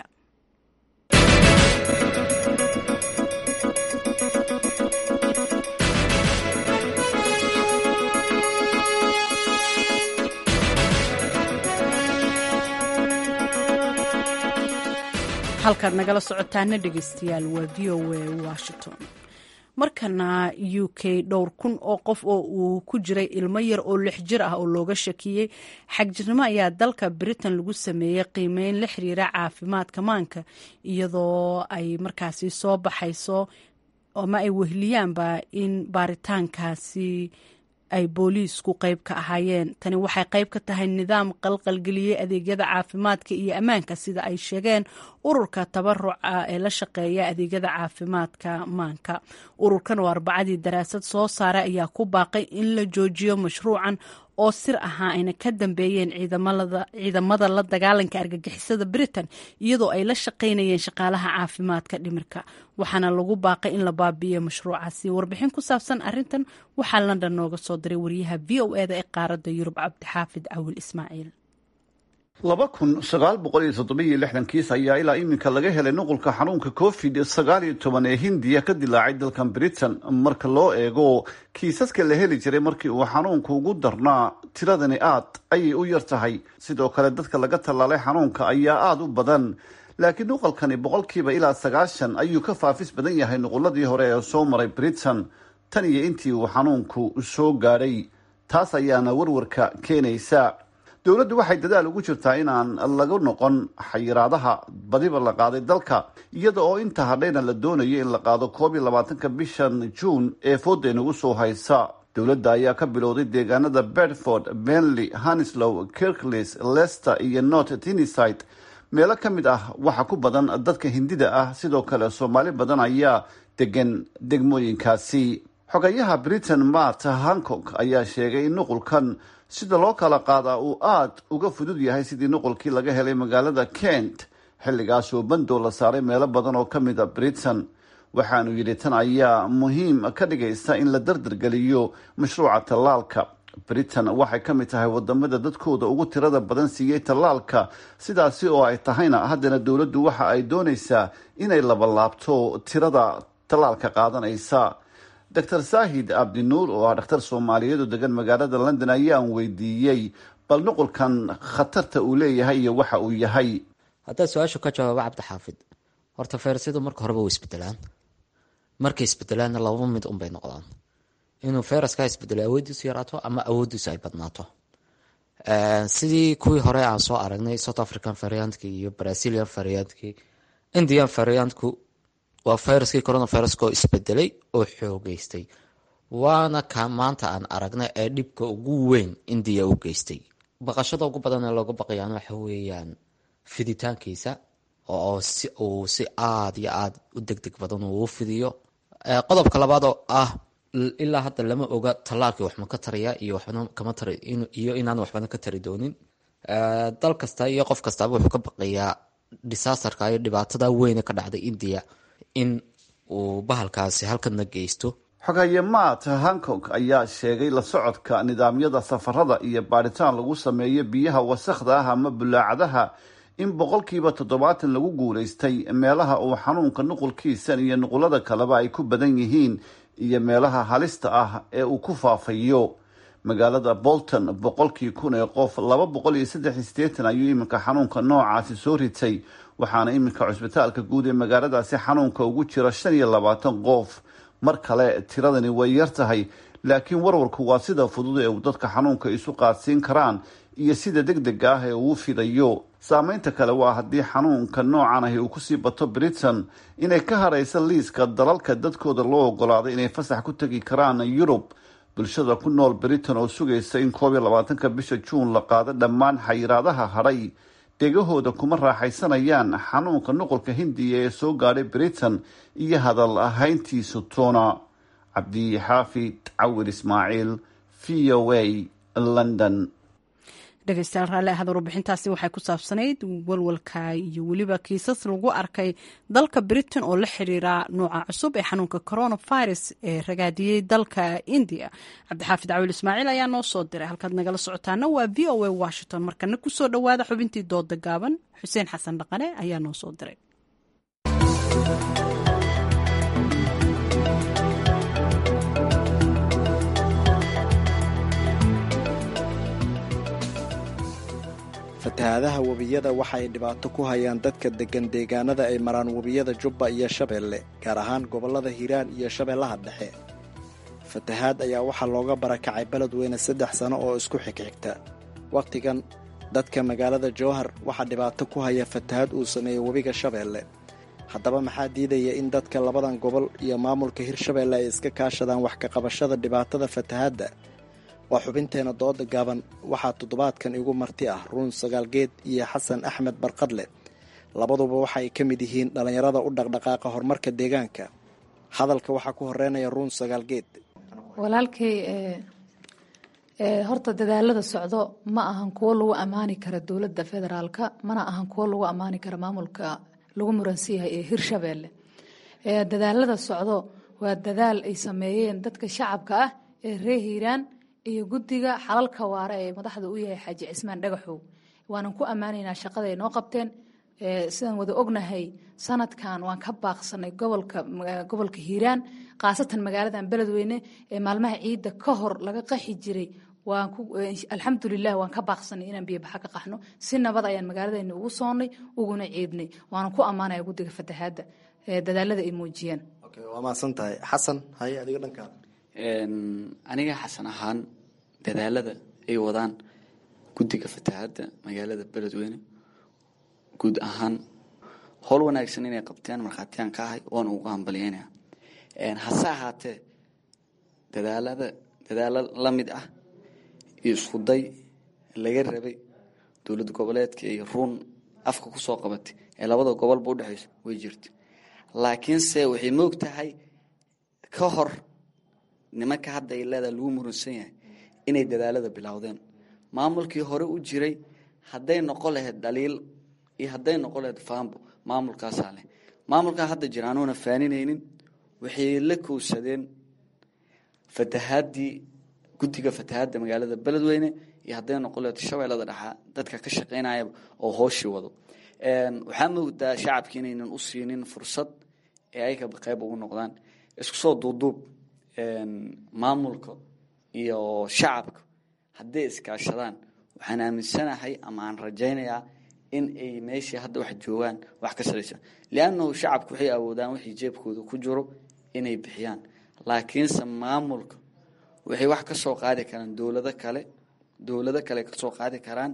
S1: halkaad nagala socotaana dhegeystayaal waa v o a washington markana u k dhowr kun oo qof oo uu ku jiray ilmo yar oo lix jir ah oo looga shakiyey xagjirnimo ayaa dalka britain lagu sameeyey qiimeyn la xiriira caafimaadka maanka iyadoo ay markaasi soo baxayso ama ay wehliyaanba in baaritaankaasi ay booliisku qayb ka ahaayeen tani waxay qayb ka tahay nidaam qalqalgeliyey adeegyada caafimaadka iyo ammaanka sida ay sheegeen ururka tabaruca ee la shaqeeya adeegyada caafimaadka maanka ururkan oo arbacadii daraasad soo saaray ayaa ku baaqay in la joojiyo mashruucan oo sir ahaa ayna ka dambeeyeen ciidamada la dagaalanka argagixisada britain iyadoo ay la shaqaynayeen shaqaalaha caafimaadka dhimirka waxaana lagu baaqay in la baabi'iyo mashruucaasi warbixin ku saabsan arintan waxaa london nooga soo diray wariyaha v o eda ee qaaradda yurub cabdixaafid cawil ismaaciil
S11: laba kun sagaal boqol iyo toddobiyo lixdan kiis ayaa ilaa iminka laga helay nuqulka xanuunka covid sagaal iyo toban ee hindiya ka dilaacay dalkan britain marka loo eego kiisaska la heli jiray markii uu xanuunku ugu darnaa tiradani aad ayay u yar tahay sidoo kale dadka laga tallaalay xanuunka ayaa aada u badan laakiin nuqalkani boqolkiiba ilaa sagaashan ayuu ka faafis badan yahay nuquladii hore ee soo maray britain tan iyo intii uu xanuunku soo gaadhay taas ayaana warwarka keenaysa dowladdu waxay dadaal ugu jirtaa inaan laga noqon xayiraadaha badiba la qaaday dalka iyada oo inta hadhayna la doonayo in la qaado koob iyo labaatanka bishan juun ee fooda inagu soo haysa dowladda ayaa ka bilowday deegaanada bedford benley hanislow kirklis lester iyo north tiniside meelo ka mid ah waxa ku badan dadka hindida ah sidoo kale soomaali badan ayaa degan degmooyinkaasi xogayaha britain mart hancock ayaa sheegay in nuqulkan sida loo kala qaadaa uu aada uga fudud yahay sidii nuqulkii laga helay magaalada kent xilligaas oo bandoo la saaray meelo badan oo ka mid a britain waxaanu yidhi tan ayaa muhiim ka dhigaysa in la dardargeliyo mashruuca tallaalka britain waxay ka mid tahay wadamada dadkooda ugu tirada badan siiyey tallaalka sidaasi oo ay tahayna haddana dowladdu waxa ay doonaysaa inay labalaabto tirada tallaalka qaadanaysa doctor saahid abdinuur oo ah dhakhtar soomaaliyeed oo degan magaalada london ayaan weydiiyey bal nuqulkan khatarta uu leeyahay iyo waxa uu yahay
S12: haddaad su-aashu ka jawaabo cabdixaafid horta fayrasyadu marka horeba way isbedelaan markay isbedelaanna laba mid unbay noqdaan inuu fayraska isbedelo awoodiisu yaraato ama awoodiisu ay badnaato sidii kuwii hore aan soo aragnay south african variantkii iyo brazilian variantkii indian variantku waa fayraskii coronaviruska oo isbedelay oo xoogeystay waana ka maanta aan aragnay ee dhibka ugu weyn indiya u geystay baqashada ugu badan ee looga baqayaan waxa weeyaan fiditaankiisa oo si uu si aada iyo aada u deg deg badan uu u fidiyo qodobka labaad oo ah ilaa hadda lama oga tallaalkii waxma ka taraya iyo waxbana kama tari iyo inaan waxbana ka tari doonin dal kasta iyo qof kastaaba wuxuu ka baqayaa disasterka iyo dhibaatada weyne ka dhacday indiya in uu bahalkaasi halkana geysto
S11: xogaye maat hankong ayaa sheegay la socodka nidaamyada safarada iyo baadhitaan lagu sameeyo biyaha wasakhda ah ama bulaacadaha in boqolkiiba toddobaatan lagu guulaystay meelaha uu xanuunka nuqulkiisan iyo nuqulada kaleba ay ku badan yihiin iyo meelaha halista ah ee uu ku faafayo magaalada bolton boqolkii kun ee qof laba boqol iyo saddex iyo sideetan ayuu iminka xanuunka noocaasi soo ritay waxaana iminka cusbitaalka guud ee magaaladaasi xanuunka ugu jira shan iyo labaatan qof mar kale tiradani way yar tahay laakiin warwarku waa sida fudud ee uu dadka xanuunka isu qaadsiin karaan iyo sida deg dega ah ee uu fidayo saameynta kale waa haddii xanuunka noocan ahi uu kusii bato britain inay ka haraysa liiska dalalka dadkooda loo ogolaaday inay fasax ku tegi karaan yurub bulshada ku nool britain oo sugaysa in koob iyo labaatanka bisha juun la qaado dhammaan xayiraadaha hadhay dhegahooda kuma raaxaysanayaan xanuunka nuqulka hindiya ee soo gaadhay britain iyo hadal ahayntiisu toona cabdixaafid cawir ismaaciil v o a london
S1: dhegeystayaal raalli ahada warbixintaasi waxay ku saabsanayd walwalka iyo weliba kiisas lagu arkay dalka britain oo la xiriira nooca cusub ee xanuunka coronavirus ee ragaadiyey dalka india cabdixaafid cawil ismaaciil ayaa noo soo diray halkaad nagala socotaana waa v o a washington markana kusoo dhowaada xubintii dooda gaaban xuseen xasan dhaqane ayaa noo soo diray
S13: fatahaadaha webiyada waxa ay dhibaato ku hayaan dadka deggan deegaanada ay maraan webiyada jubba iyo shabeelle gaar ahaan gobollada hiiraan iyo shabeellaha dhexe fatahaad ayaa waxaa looga barakacay beledweyne saddex sano oo isku xigxigta wakhtigan dadka magaalada jowhar waxaa dhibaato ku haya fatahaad uu sameeyey webiga shabeelle haddaba maxaa diidaya in dadka labadan gobol iyo maamulka hirshabeelle ay iska kaashadaan wax ka qabashada dhibaatada fatahaadda waa xubinteena dooda gaaban waxaa toddobaadkan igu marti ah ruun sagaalgeed iyo xasan axmed barqadle labaduba waxa ay ka mid yihiin dhallinyarada u dhaqdhaqaaqa horumarka deegaanka hadalka waxaa ku horeynaya ruun sagaalgeed
S14: walaalkay horta dadaalada socdo ma ahan kuwo lagu ammaani kara dowladda federaalka mana ahan kuwo lagu ammaani kara maamulka lagu muransan yahay ee hirshabeelle dadaalada socdo waa dadaal ay sameeyeen dadka shacabka ah ee reer hiiraan iyo guddiga xalalka waare ee madaxda u yahay xaaji cismaan dhagaxow waanan ku ammaanaynaa shaqada ay noo qabteen sidaan wada ognahay sanadkan waan ka baaqsanay gobolka gobolka hiiraan khaasatan magaaladan beledweyne ee maalmaha ciidda ka hor laga qaxi jiray waan ku alxamdulilah waan ka baaqsanay inaan biyobaxa ka qaxno si nabad ayaan magaaladeena ugu soonnay uguna ciidnay waanan ku ammaanaya guddiga fatahaadda dadaalada ay muujiyeen
S13: waa mahadsan tahay xasan haye adiga dhankaa
S15: aniga xasan ahaan dadaalada ay wadaan guddiga fatahaadda magaalada beledweyne guud ahaan howl wanaagsan inay qabteen markhaatiyaan ka ahay waana ugu hambalyeynaya hase ahaatee dadaalada dadaalo la mid ah iyo iskuday laga rabay dowlad goboleedka iyo ruun afka kusoo qabatay ee labada gobolba udhexayso way jirta laakiinse waxay moog tahay ka hor nimanka hadda ay leedaha lagu murunsan yahay inay dadaalada bilowdeen maamulkii hore u jiray hadday noqon lahayd dhaliil iyo hadday noqon lahayd faambo maamulkaasaa leh maamulkaa hadda jira anuuna faaninaynin waxay la kowsadeen fatahaadii guddiga fatahaadda magaalada beledweyne iyo hadday noqon leeto shabeellada dhexa dadka ka shaqaynayaba oo hooshii wado waxaa moodaa shacabki inaynan u siinin fursad ee ayaga qayb ugu noqdaan isku soo duuduub maamulka iyo shacabka hadday iskaashadaan waxaan aaminsanahay ama aan rajaynayaa in ay meeshii hadda wax joogaan wax ka saraysa liannahu shacabku waxay awoodaan wixii jeebkooda ku jiro inay bixiyaan laakiinse maamulka waxay wax ka soo qaadi karaan dowlado kale dowlado kale ka soo qaadi karaan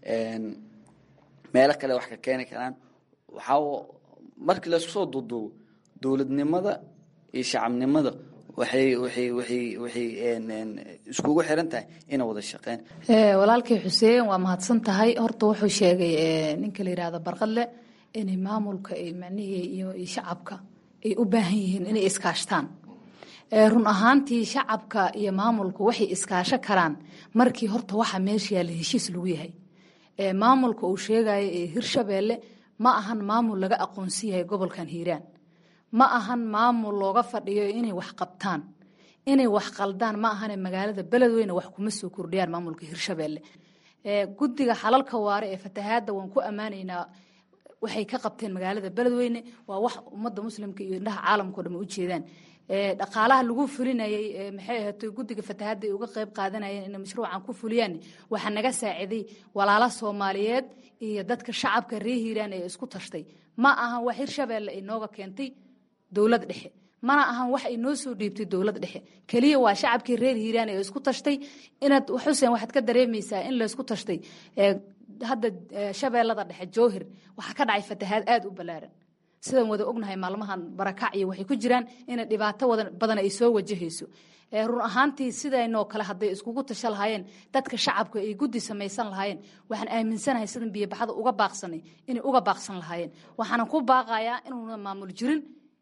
S15: meelo kale wax ka keeni karaan waxaa markii laisku soo duuduubo dowladnimada iyo shacabnimada waxay waxay waxay waxay iskugu xiran tahay inay wada shaqeyn
S14: walaalkii xuseen waa mahadsan tahay horta wuxuu sheegay ninka la yidhaahdo barqadle inay maamulka macnihii iyo shacabka ay u baahan yihiin inay iskaashtaan run ahaantii shacabka iyo maamulku waxay iskaasho karaan markii horta waxa meesha yaalla heshiis lagu yahay maamulka uu sheegayo ee hirshabeelle ma ahan maamul laga aqoonsan yahay gobolkan hiiraan ma ahan maamul looga fadhiyo inay wax qabtaan inay wax qaldaan ma ahane magaalada beledweyne wax kuma soo kordhiyaan maamulka hirshabeelle guddiga xalalka waare ee fatahaadda waan ku ammaanaynaa waxay ka qabteen magaalada beledweyne waa wax ummadda muslimka iyo indhaha caalamkao dhan u jeedaan dhaqaalaha lagu fulinayay maxay ahaatay guddiga fatahaadda ay uga qayb qaadanayeen inay mashruucan ku fuliyaan waxaa naga saaciday walaala soomaaliyeed iyo dadka shacabka reer hiiraan ee isku tashtay ma ahan wax hirshabeelle ay nooga keentay dowlad dhexe mana ahan wax ay noo soo dhiibtay dowlad dhexe keliya waa shacabkii reer hiiraan ee isku tashtay inaad xuseen waxaad ka dareemaysaa in laysku tashtay hadda shabeellada dhexe jowhir waxaa ka dhacay fatahaad aada u ballaaran sidaan wada ognahay maalmahan barakac iyo waxay ku jiraan inay dhibaato badan ay soo wajahayso run ahaantii sidaynoo kale hadday iskugu tasha lahaayeen dadka shacabka ay guddi samaysan lahaayeen waxaan aaminsanahay sidan biyobaxda uga baaqsanay inay uga baaqsan lahaayeen waxaanan ku baaqayaa inuuna maamul jirin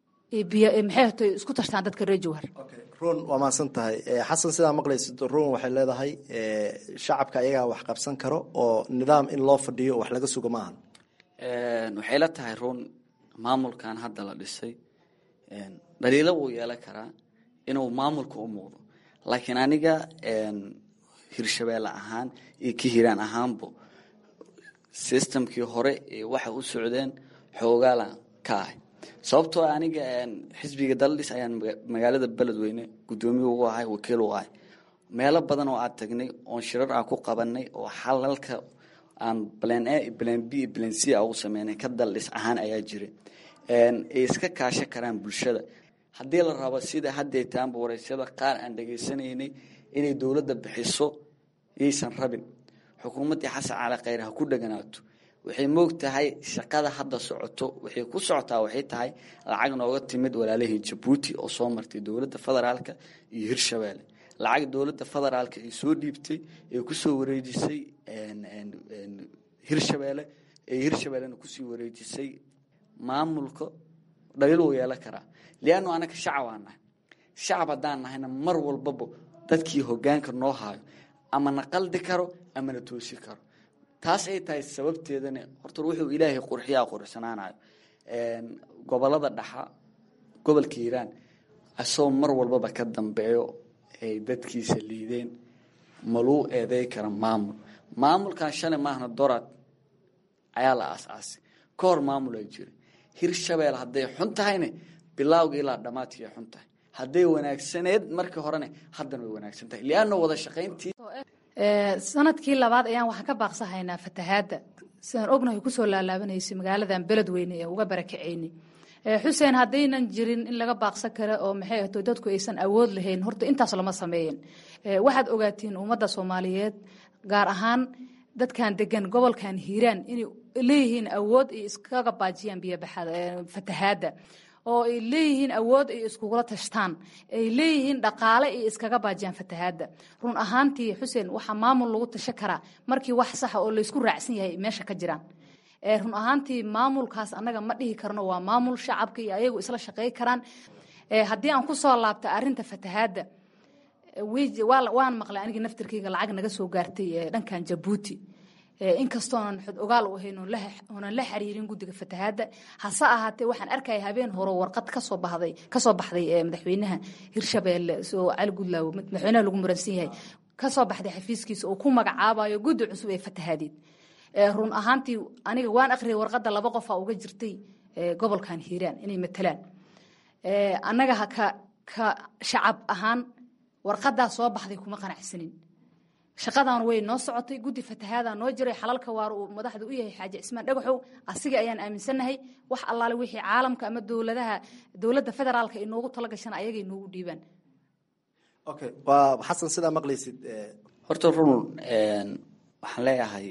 S14: maxay isku tashtaan dadka reer jowhar
S13: run waa mahadsan tahay xasan sidaa maqlaysid run waxay leedahay shacabka ayagaa wax qabsan karo oo nidaam in loo fadhiyo wax laga sugo maahan
S15: waxay la tahay run maamulkan hadda la dhisay dhaliilo wuu yeelan karaa inuu maamulka u muuqdo laakiin aniga hirshabeelle ahaan iyo ka hiraan ahaanbo systemkii hore ee waxa u socdeen xoogaalan ka ahay sababtoo aniga xisbiga daladhis ayaan magaalada beledweyne guddoomiye ugu ahay wakiil u ahay meelo badan oo aad tagnay oon shirar aan ku qabanay oo xalalka aan plan a plan b plan c a ugu sameynay ka daldhis ahaan ayaa jira ay iska kaashan karaan bulshada haddii la rabo sida hadday taanba wareysyada qaar aan dhegaysanaynay inay dowladda bixiso yaysan rabin xukuumaddii xasan cali khayr ha ku dheganaato waxay moog tahay shaqada hadda socoto waxay ku socotaa waxay tahay lacag nooga timid walaalahii jabuuti oo soo martay dowladda federaalka iyo hirshabeelle lacag dowladda federaalka ay soo dhiibtay ee kusoo wareejisay hirshabeelle ee hirshabeellena kusii wareejisay maamulka dhaliil wuu yeelan karaa liannu anaka shacab aan nahay shacab haddaan nahayna mar walbaba dadkii hogaanka noo haayo ama na qaldi karo ama na toosi karo taas ay tahay sababteedana horta wuxuu ilaahay qurxiyaa quruxsanaanayo gobolada dhaxa gobolka hiiraan asagoo mar walbaba ka dambeeyo ay dadkiisa liideen maluu eeday kara maamul maamulkan shalay maahna dorad ayaa la aasaasay ka hor maamul ay jira hirshabeel hadday xun tahayna bilaawga ilaa dhammaadkii ay xun tahay hadday wanaagsaneed markii horena haddana way wanaagsan tahay lianna wada shaqayntii
S14: sanadkii labaad ayaan waxaan ka baaqsahaynaa fatahaadda sidaan ognahay kusoo laalaabanaysa magaaladan beledweyne ee uga barakaceynay xuseen haddaynan jirin in laga baaqsan karo oo maxay ahto dadku aysan awood lahayn horta intaas lama sameeyen waxaad ogaatiin ummadda soomaaliyeed gaar ahaan dadkan degan gobolkan hiiraan inay leeyihiin awood ay iskaga baajiyaan fatahaadda oo ay leeyihiin awood ay iskugula tashtaan ay leeyihiin dhaqaale ay iskaga baajiyaan fatahaadda run ahaantii xuseen waxaa maamul lagu tasho karaa markii wax saxa oo laysku raacsan yahay meesha ka jiraan run ahaantii maamulkaas annaga ma dhihi karno waa maamul shacabka iyo ayagu isla shaqey karaan haddii aan kusoo laabta arinta fatahaadda waan maqlay anigii naftirkeyga lacag naga soo gaartay dhankan jabuuti inkastoonan xod ogaal u ahayn oonan la xiriirin guddiga fatahaadda hase ahaatee waxaan arkaya habeen hore warqad kasoo baxday kasoo baxday madaxweynaha hirshabeelle soo cali gudlaawo madaxweynaha lagu muransan yahay kasoo baxday xafiiskiisa oo ku magacaabayo guddi cusub ee fatahaadeed run ahaantii aniga waan akhriyay warqadda laba qofaa uga jirtay gobolkan hiiraan inay matalaan annaga ka ka shacab ahaan warqadaa soo baxday kuma qanacsanin shaqadan way noo socotay guddi fatahaada noo jiray xalalka waar uu madaxda u yahay xaaji cismaan dhagaxow asiga ayaan aaminsannahay wax allaale wixii caalamka ama dowladaha dowladda federaalka ay noogu tala gashaan ayagay noogu dhiibaan
S13: okay waa xasan sidaa maqlaysid
S15: horta run waxaan leeyahay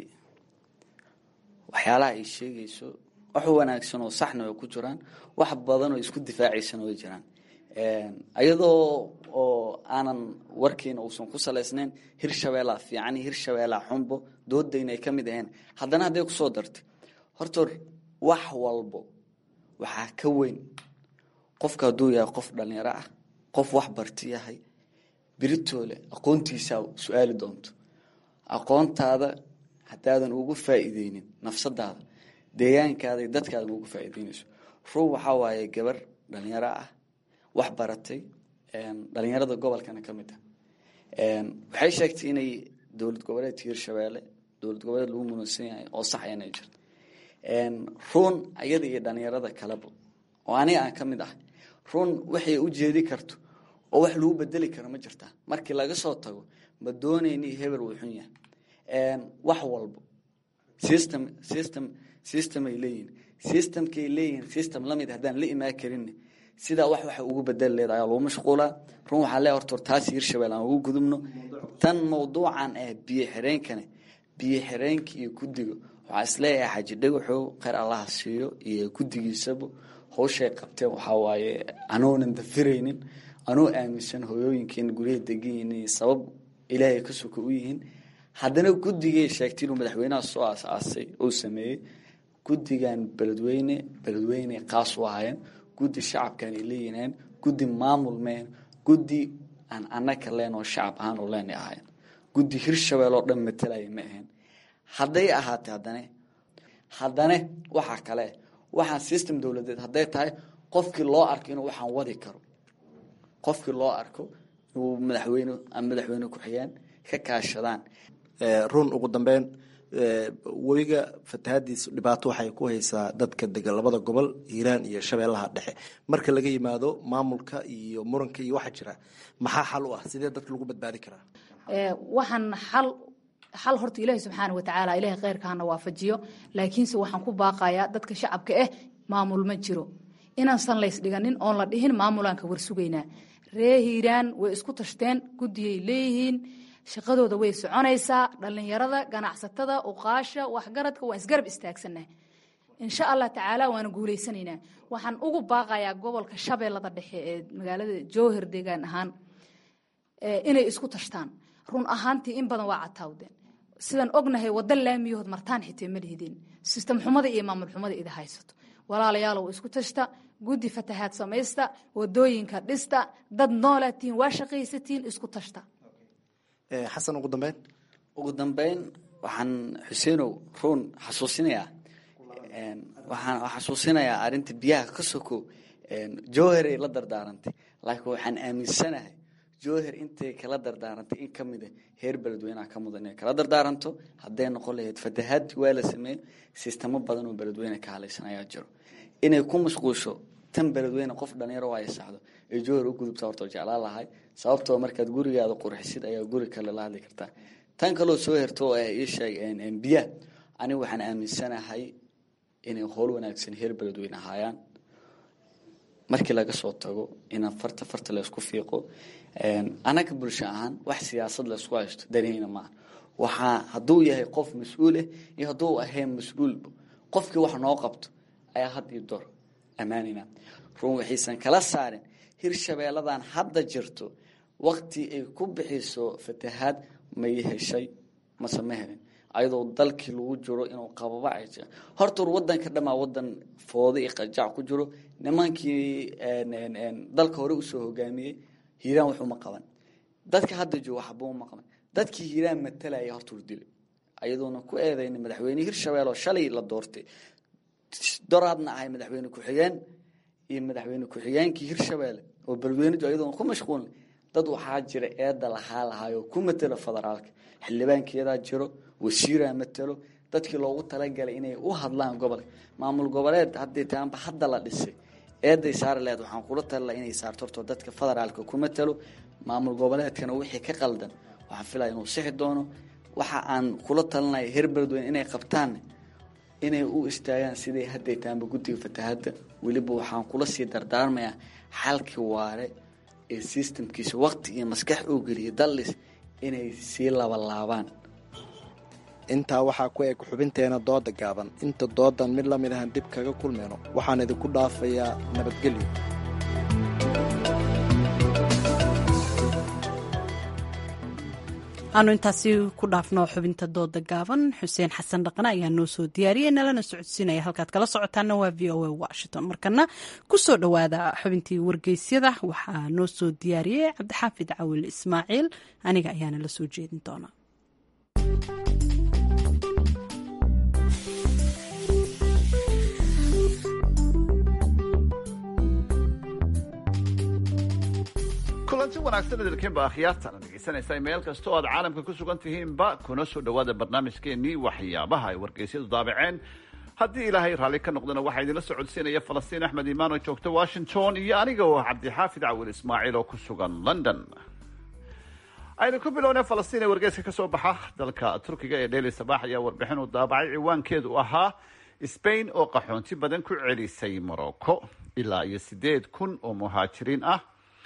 S15: waxyaalaha ay sheegayso wax wanaagsan oo saxna way ku jiraan wax badan oo isku difaacaysana way jiraan ayadoo oo aanan warkiina uusan ku salaysnayn hirshabeelaa fiican hirshabeelaa xunbo doodayna ay ka mid ahayn haddana hadday kusoo dartay horta wax walbo waxaa ka weyn qofka hadduu yahay qof dhalinyaro ah qof wax barti yahay biritoole aqoontiisaa su-aali doonto aqoontaada haddaadan ugu faa'iideynin nafsadaada deegaankaada iyo dadkaada ugu faa'iideynayso ruu waxaa waaye gabar dhalinyaro ah wax baratay dhalinyarada gobolkana ka mid ah waxay sheegtay inay dowlad goboleedka hirshabeelle dowlad goboleed lagu muransan yahay oo sax inay jirto ruun ayada iyo dhalinyarada kaleba oo aniga aan ka mid ah ruun waxay u jeedi karto oo wax lagu bedeli karo ma jirtaa markii laga soo tago ma doonayni hebel wuu xun yahay wax walbo system system system ay leeyihin systemkay leeyihin system lamid haddaan la imaan karin sidaa wax waxa ugu bedeli leeda ayaa lagu mashquulaa run waxaa lee horta taas hirshabelle aan ugu gudubno tan mawduucan ah biyo xireenkane biyo xireenka iyo guddiga waxaa isleeyahay xaji dhagaxow kheyr allaha siiyo iyo guddigiisaba hawshay qabteen waxaa waaye anoonan dafiraynin anoo aaminsan hooyooyinkeena guryaha degan sabab ilaahay ka soka u yihiin haddana guddigay sheegtay inuu madaxweynaha soo aas-aasay uu sameeyey guddigan beledweyne beledweyne qaas u ahaayeen guddi shacabkan ay leeyihiin guddi maamul meen guddi aan anaka leen oo shacab ahaan oo leen ahayn guddi hirshabelle oo dhan matalaya ma ahayn hadday ahaatay haddane haddane waxaa kale waxaan system dowladeed hadday tahay qofkii loo arko inuu waxaan wadi karo qofkii loo arko inuu madaxweyne ama madaxweyne ku-xigeen ka kaashadaan
S13: run ugu dambeyn webiga fatahaadiis dhibaato waxay ku haysaa dadka degan labada gobol hiiraan iyo shabeellaha dhexe marka laga yimaado maamulka iyo muranka iyo waxa jira maxaa xal u ah sidee dadka lagu badbaadi karaa
S14: waxaan xal xal horta ilaahi subxaana watacaala ilahay kheyrkaana waafajiyo laakiinse waxaan ku baaqayaa dadka shacabka ah maamul ma jiro inaansan laysdhiganin oon la dhihin maamulaan ka warsugaynaa ree hiiraan way isku tashteen guddiyay leeyihiin shaqadooda way soconaysaa dhallinyarada ganacsatada uqaasha waxgaradka waan isgarab istaagsanah insha allah tacaala waana guuleysanaynaa waxaan ugu baaqayaa gobolka shabeellada dhexe ee magaalada jowhar deegaan ahaan inay isku tashtaan run ahaantii in badan waa cataawdeen sidaan ognahay wada laamiyahood martaan xitee ma lihideen sistem xumada iyo maamul xumada ida haysato walaalayaalow isku tashta guddi fatahaad samaysta wadooyinka dhista dad noolaatiin waa shaqaysatiin isku tashta
S13: xasan ugu dambeyn
S15: ugu dambeyn waxaan xuseenow ruun xasuusinayaa waxaan xasuusinayaa arrinta biyaha ka soko jowheray la dardaarantay laakiin waxaan aaminsanahay jowher intay kala dardaarantay in ka mida heer beledweyneha ka mudan inay kala dardaaranto hadday noqon lahayd fatahaadii waa la sameeyey sistamo badan oo beledweyne ka halaysan ayaa jiro inay ku mashquusho tan beledweyne qof dhalinyaro ay saxdo ee jowher u gudubta horta jeclaan lahay sababtoo markaad gurigaada qurxisid ayaa guri kale la hadli kartaa tan kaloo soo herto oo ah ii sheeg biyaha anigu waxaan aaminsanahay inay howl wanaagsan heer beledweyne ahaayaan markii laga soo tago inaan farta farta laysku fiiqo anaga bulsho ahaan wax siyaasad laysku haysto danihina maaha waxaa hadduu yahay qof mas-uuleh iyo hadduu ahayn mas-uulba qofkii wax noo qabto ayaa had iyo door ammaanina run waxaysan kala saarin hirshabeelladan hadda jirto wakti ay ku bixiso fatahaad may heshay mase ma helin ayadoo dalkii lagu jiro inuu qababa ay jira horta wadanka dhamaa wadan foodo iyo qajac ku jiro nimankii dalka hore usoo hogaamiyey hiiraan waxuma qaban dadka hadda jooga waxba uma qaban dadkii hiiraan matalaya horta urdilay ayadoona ku eedeynay madaxweyne hirshabelle oo shalay la doortay doraadna ahay madaxweyne ku-xigeen iyo madaxweyne ku-xigeenkii hirshabelle oo balweynidu ayadoona ku mashquulnay dad waxaa jira eedda lahaa lahaayoo ku matelo federaalka xildhibaankeedaa jiro wasiiraa matelo dadkii loogu talagalay inay u hadlaan gobolka maamul goboleed haddii taanba hadda la dhisay eeday saari laheed waxaan kula talila inay saarto horto dadka federaalka ku matelo maamul goboleedkana wixii ka qaldan waxaan filaya inuu sixi doono waxa aan kula talinaya heer beledweyne inay qabtaan inay u istaagaan siday hadday taanba guddiga fatahadda weliba waxaan kula sii dardaarmayaa xalkii waare ee sistamkiisa waqti iyo maskax oo geliya dallis inay sii labalaabaan
S13: intaa waxaa ku eg xubinteena dooda gaaban inta doodan mid lamid ahan dib kaga kulmayno waxaan idinku dhaafayaa nabadgelyo
S1: aanu intaasi ku dhaafno xubinta dooda gaaban xuseen xasan dhaqane ayaa noo soo diyaariyey nalana socodsiinaya halkaad kala socotaana waa v o a washington markana kusoo dhowaada xubintii wargeysyada waxaa noo soo diyaariyey cabdixaafid cawil ismaaciil aniga ayaana la soo jeedin doona
S11: kulanti wanaagsan idilkiinba akhyaartana dhegeysanaysaa meel kasta oo aad caalamka ku sugan tihiinba kuna soo dhowaada barnaamijkeenii waxyaabaha ay wargeysyadu daabaceen haddii ilaahay raalli ka noqdana waxaa idinla socodsiinaya falastiin axmed imaan oo joogta washington iyo aniga oo cabdixaafid cawil ismaaciil oo ku sugan london aynu ku bilownay falastiin ee wargeyska ka soo baxa dalka turkiga ee dheli sabaax ayaa warbixin uu daabacay ciwaankeedu ahaa sbain oo qaxoonti badan ku celisay morocco ilaa iyo sideed kun oo muhaajiriin ah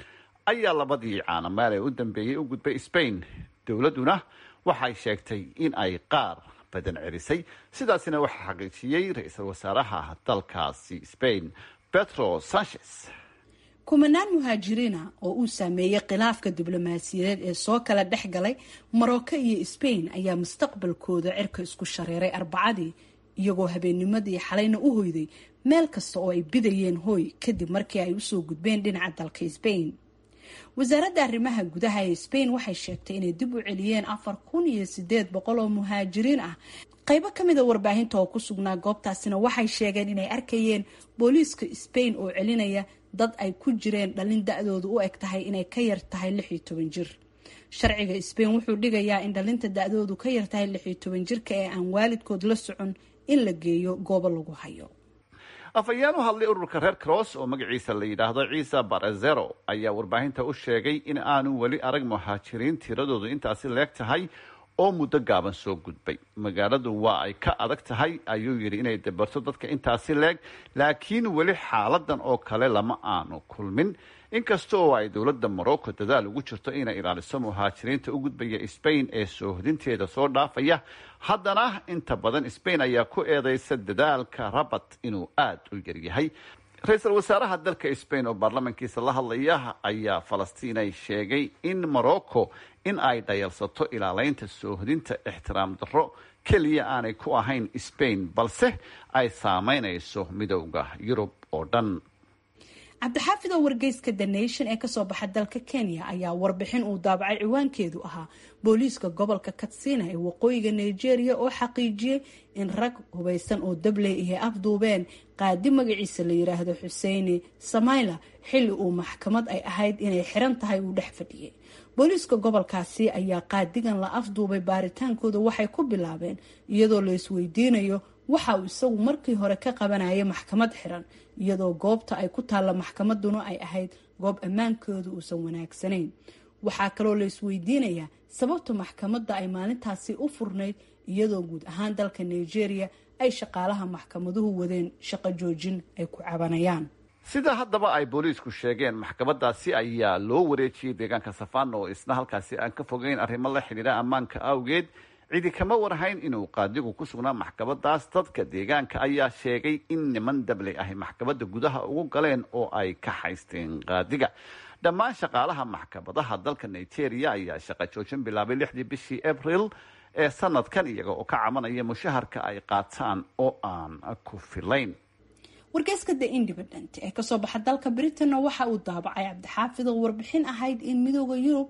S11: ayaa labadii caanamaal ee u dambeeyey u gudbay spain dowladduna waxay sheegtay in ay qaar badan celisay sidaasina waxaa xaqiijiyey ra-iisul wasaaraha dalkaasi spain petro sanchez
S1: kumanaan muhaajiriina oo uu saameeyey khilaafka diblomaasiyadeed ee soo kala dhex galay morocco iyo spain ayaa mustaqbalkooda cirka isku shareeray arbacadii iyagoo habeennimadii xalayna u hoyday meel kasta oo ay bidayeen hooy kadib markii ay usoo gudbeen dhinaca dalka spain wasaaradda arrimaha gudaha ee spain waxay sheegtay inay dib u celiyeen afar kun iyo sideed boqol oo muhaajiriin ah qaybo ka mida warbaahinta oo ku sugnaa goobtaasina waxay sheegeen inay arkayeen booliiska spain oo celinaya dad ay ku jireen dhalin da-doodu u eg tahay inay ka yar tahay lix iyo toban jir sharciga spain wuxuu dhigayaa in dhalinta da-doodu ka yar tahay lix iyo toban jirka ee aan waalidkood la socon in la geeyo goobo lagu hayo
S11: afhayeen u hadlay ururka reer cross oo magaciisa la yidhaahdo ciise barazero ayaa warbaahinta u sheegay in aanu weli arag muhaajiriin tiradoodu intaasi leeg tahay oo muddo gaaban soo gudbay magaaladu waa ay ka adag tahay ayuu yidhi inay dabarto dadka intaasi leeg laakiin weli xaaladan oo kale lama aanu kulmin inkasta oo ay dowladda morocco dadaal ugu jirto inay ilaaliso muhaajiriinta u gudbaya spain ee soohodinteeda soo dhaafaya haddana inta badan spain ayaa ku eedeysa dadaalka rabat inuu aada u yaryahay ra-iisul wasaaraha dalka spain oo baarlamankiisa la hadlaya ayaa falastiinay sheegay in morocco in ay dhayalsato ilaaleynta soohodinta ixtiraam darro keliya aanay ku ahayn spain balse ay saameynayso midowda yurub oo dhan
S1: cabdixaafid oo wargeyska the nation ee kasoo baxa dalka kenya ayaa warbixin uu daabacay ciwaankeedu ahaa booliiska gobolka katsina ee waqooyiga nigeria oo xaqiijiyey in rag hubeysan oo dabley ihay afduubeen qaadi magaciisa la yiraahdo xuseini samayla xilli uu maxkamad ay ahayd inay xiran tahay uu dhex fadhiyey booliiska gobolkaasi ayaa qaadigan la afduubay baaritaankooda waxay ku bilaabeen iyadoo la isweydiinayo waxa uu isagu markii hore ka qabanayay maxkamad xiran iyadoo goobta ay ku taalla maxkamaduna ay ahayd goob ammaankooda uusan wanaagsanayn waxaa kaloo la isweydiinayaa sababta maxkamadda ay maalintaasi u furnayd iyadoo guud ahaan dalka nigeria ay shaqaalaha maxkamaduhu wadeen shaqo joojin ay ku cabanayaan
S11: sida haddaba ay booliisku sheegeen maxkamadaasi ayaa loo wareejiyey deegaanka safana oo isna halkaasi aan ka fogeyn arrimo la xidhiidha ammaanka awgeed cidi kama warhayn inuu qaadigu ku sugnaa maxkamadaas dadka deegaanka ayaa sheegay in niman dabley ahy maxkamadda gudaha ugu galeen oo ay ka haysteen qaadiga dhammaan shaqaalaha maxkamadaha dalka nigeria ayaa shaqo joojin bilaabay lixdii bishii abril ee sanadkan iyaga oo ka cabanaya mushaharka ay qaataan oo aan ku filayn
S1: wargeyska the independent ee kasoo baxa dalka britain waxa uu daabacay cabdixaafid oo warbixin ahayd in midooda yurub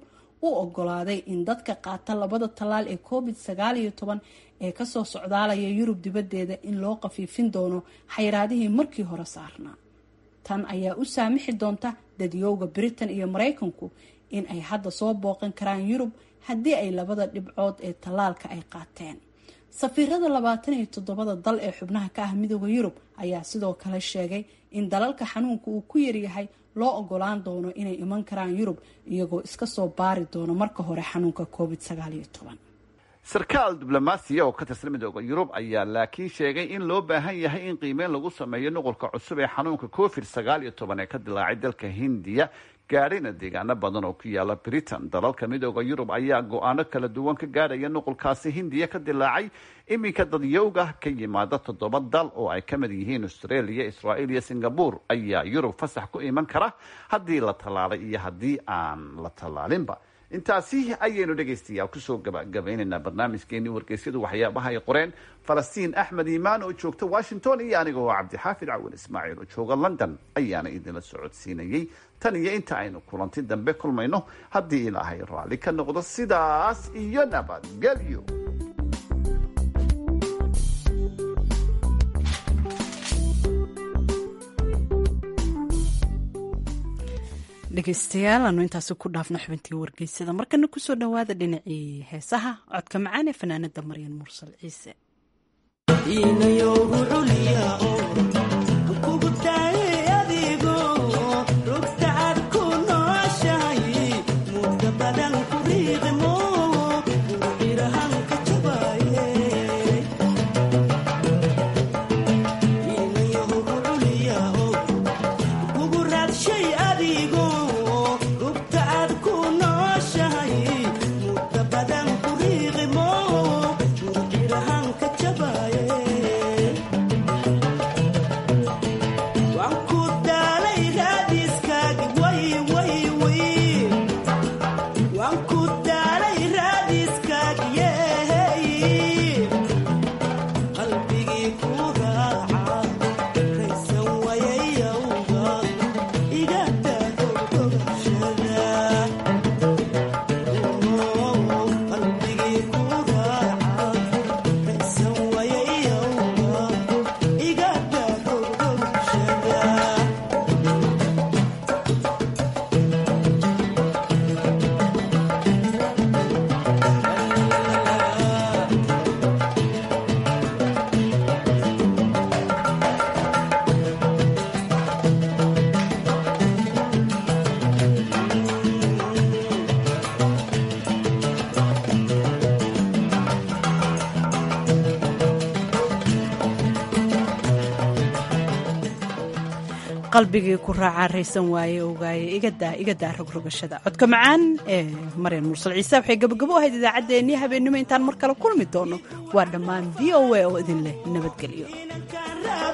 S1: u ogolaaday in dadka qaata labada tallaal ee covid sagaal iyo toban ee kasoo socdaalaya yurub dibaddeeda in loo qafiifin doono xayiraadihii markii hore saarnaa tan ayaa u saamixi doonta dadyowga britain iyo maraykanku in ay hadda soo booqan karaan yurub haddii ay labada dhibcood ee tallaalka ay qaateen safiirada labaatan iyo toddobada dal ee xubnaha ka ah midooda yurub ayaa sidoo kale sheegay in dalalka xanuunka uu ku yaryahay loo ogolaan doono inay iman karaan yurub iyagoo iska soo baari doono marka hore xanuunka covid sagaal iyo toban
S11: sarkaal diblomaasiya oo ka tirsan midooda yurub ayaa laakiin sheegay in loo baahan yahay in qiimeyn lagu sameeyo nuqulka cusub ee xanuunka covid sagaal iyo toban ee ka dilaacay dalka hindiya gaadhayna deegaano badan oo ku yaala britain dalalka midooda yurub ayaa go-aano kala duwan ka gaadhaya nuqulkaasi hindiya ka dilaacay iminka dadyowga ka yimaada toddoba dal oo ay ka mid yihiin australia israa'iil iyo singabore ayaa yurub fasax ku iman kara haddii la tallaalay iyo haddii aan la tallaalinba intaasi ayaynu dhegaystayaal kusoo gabagabaynaynaa barnaamijkeenii wargeysyadu waxyaabaha ay qoreen falastiin axmed iimaan oo joogta washington iyo aniga oo cabdixaafid cawin ismaaciil oo jooga london ayaana idinla socodsiinayey tan iyo inta aynu kulanti dambe kulmayno haddii ilaahay raalli ka noqdo sidaas iyo nabadgelyo
S1: dhegeystayaal aanu intaasi ku dhaafno xubintii wargeysada markana kusoo dhowaada dhinacii heesaha codka macaan ee fanaanada maryan mursal ciise qalbigii ku raacaa raysan waaye ogaaye igadaa igadaa rogrogashada codka macaan ee maryan mursal ciise waxay gabagabo ahayd idaacaddeenii habeennimo intaan mar kale kulmi doono waa dhammaan v o a oo idin leh nabadgelyo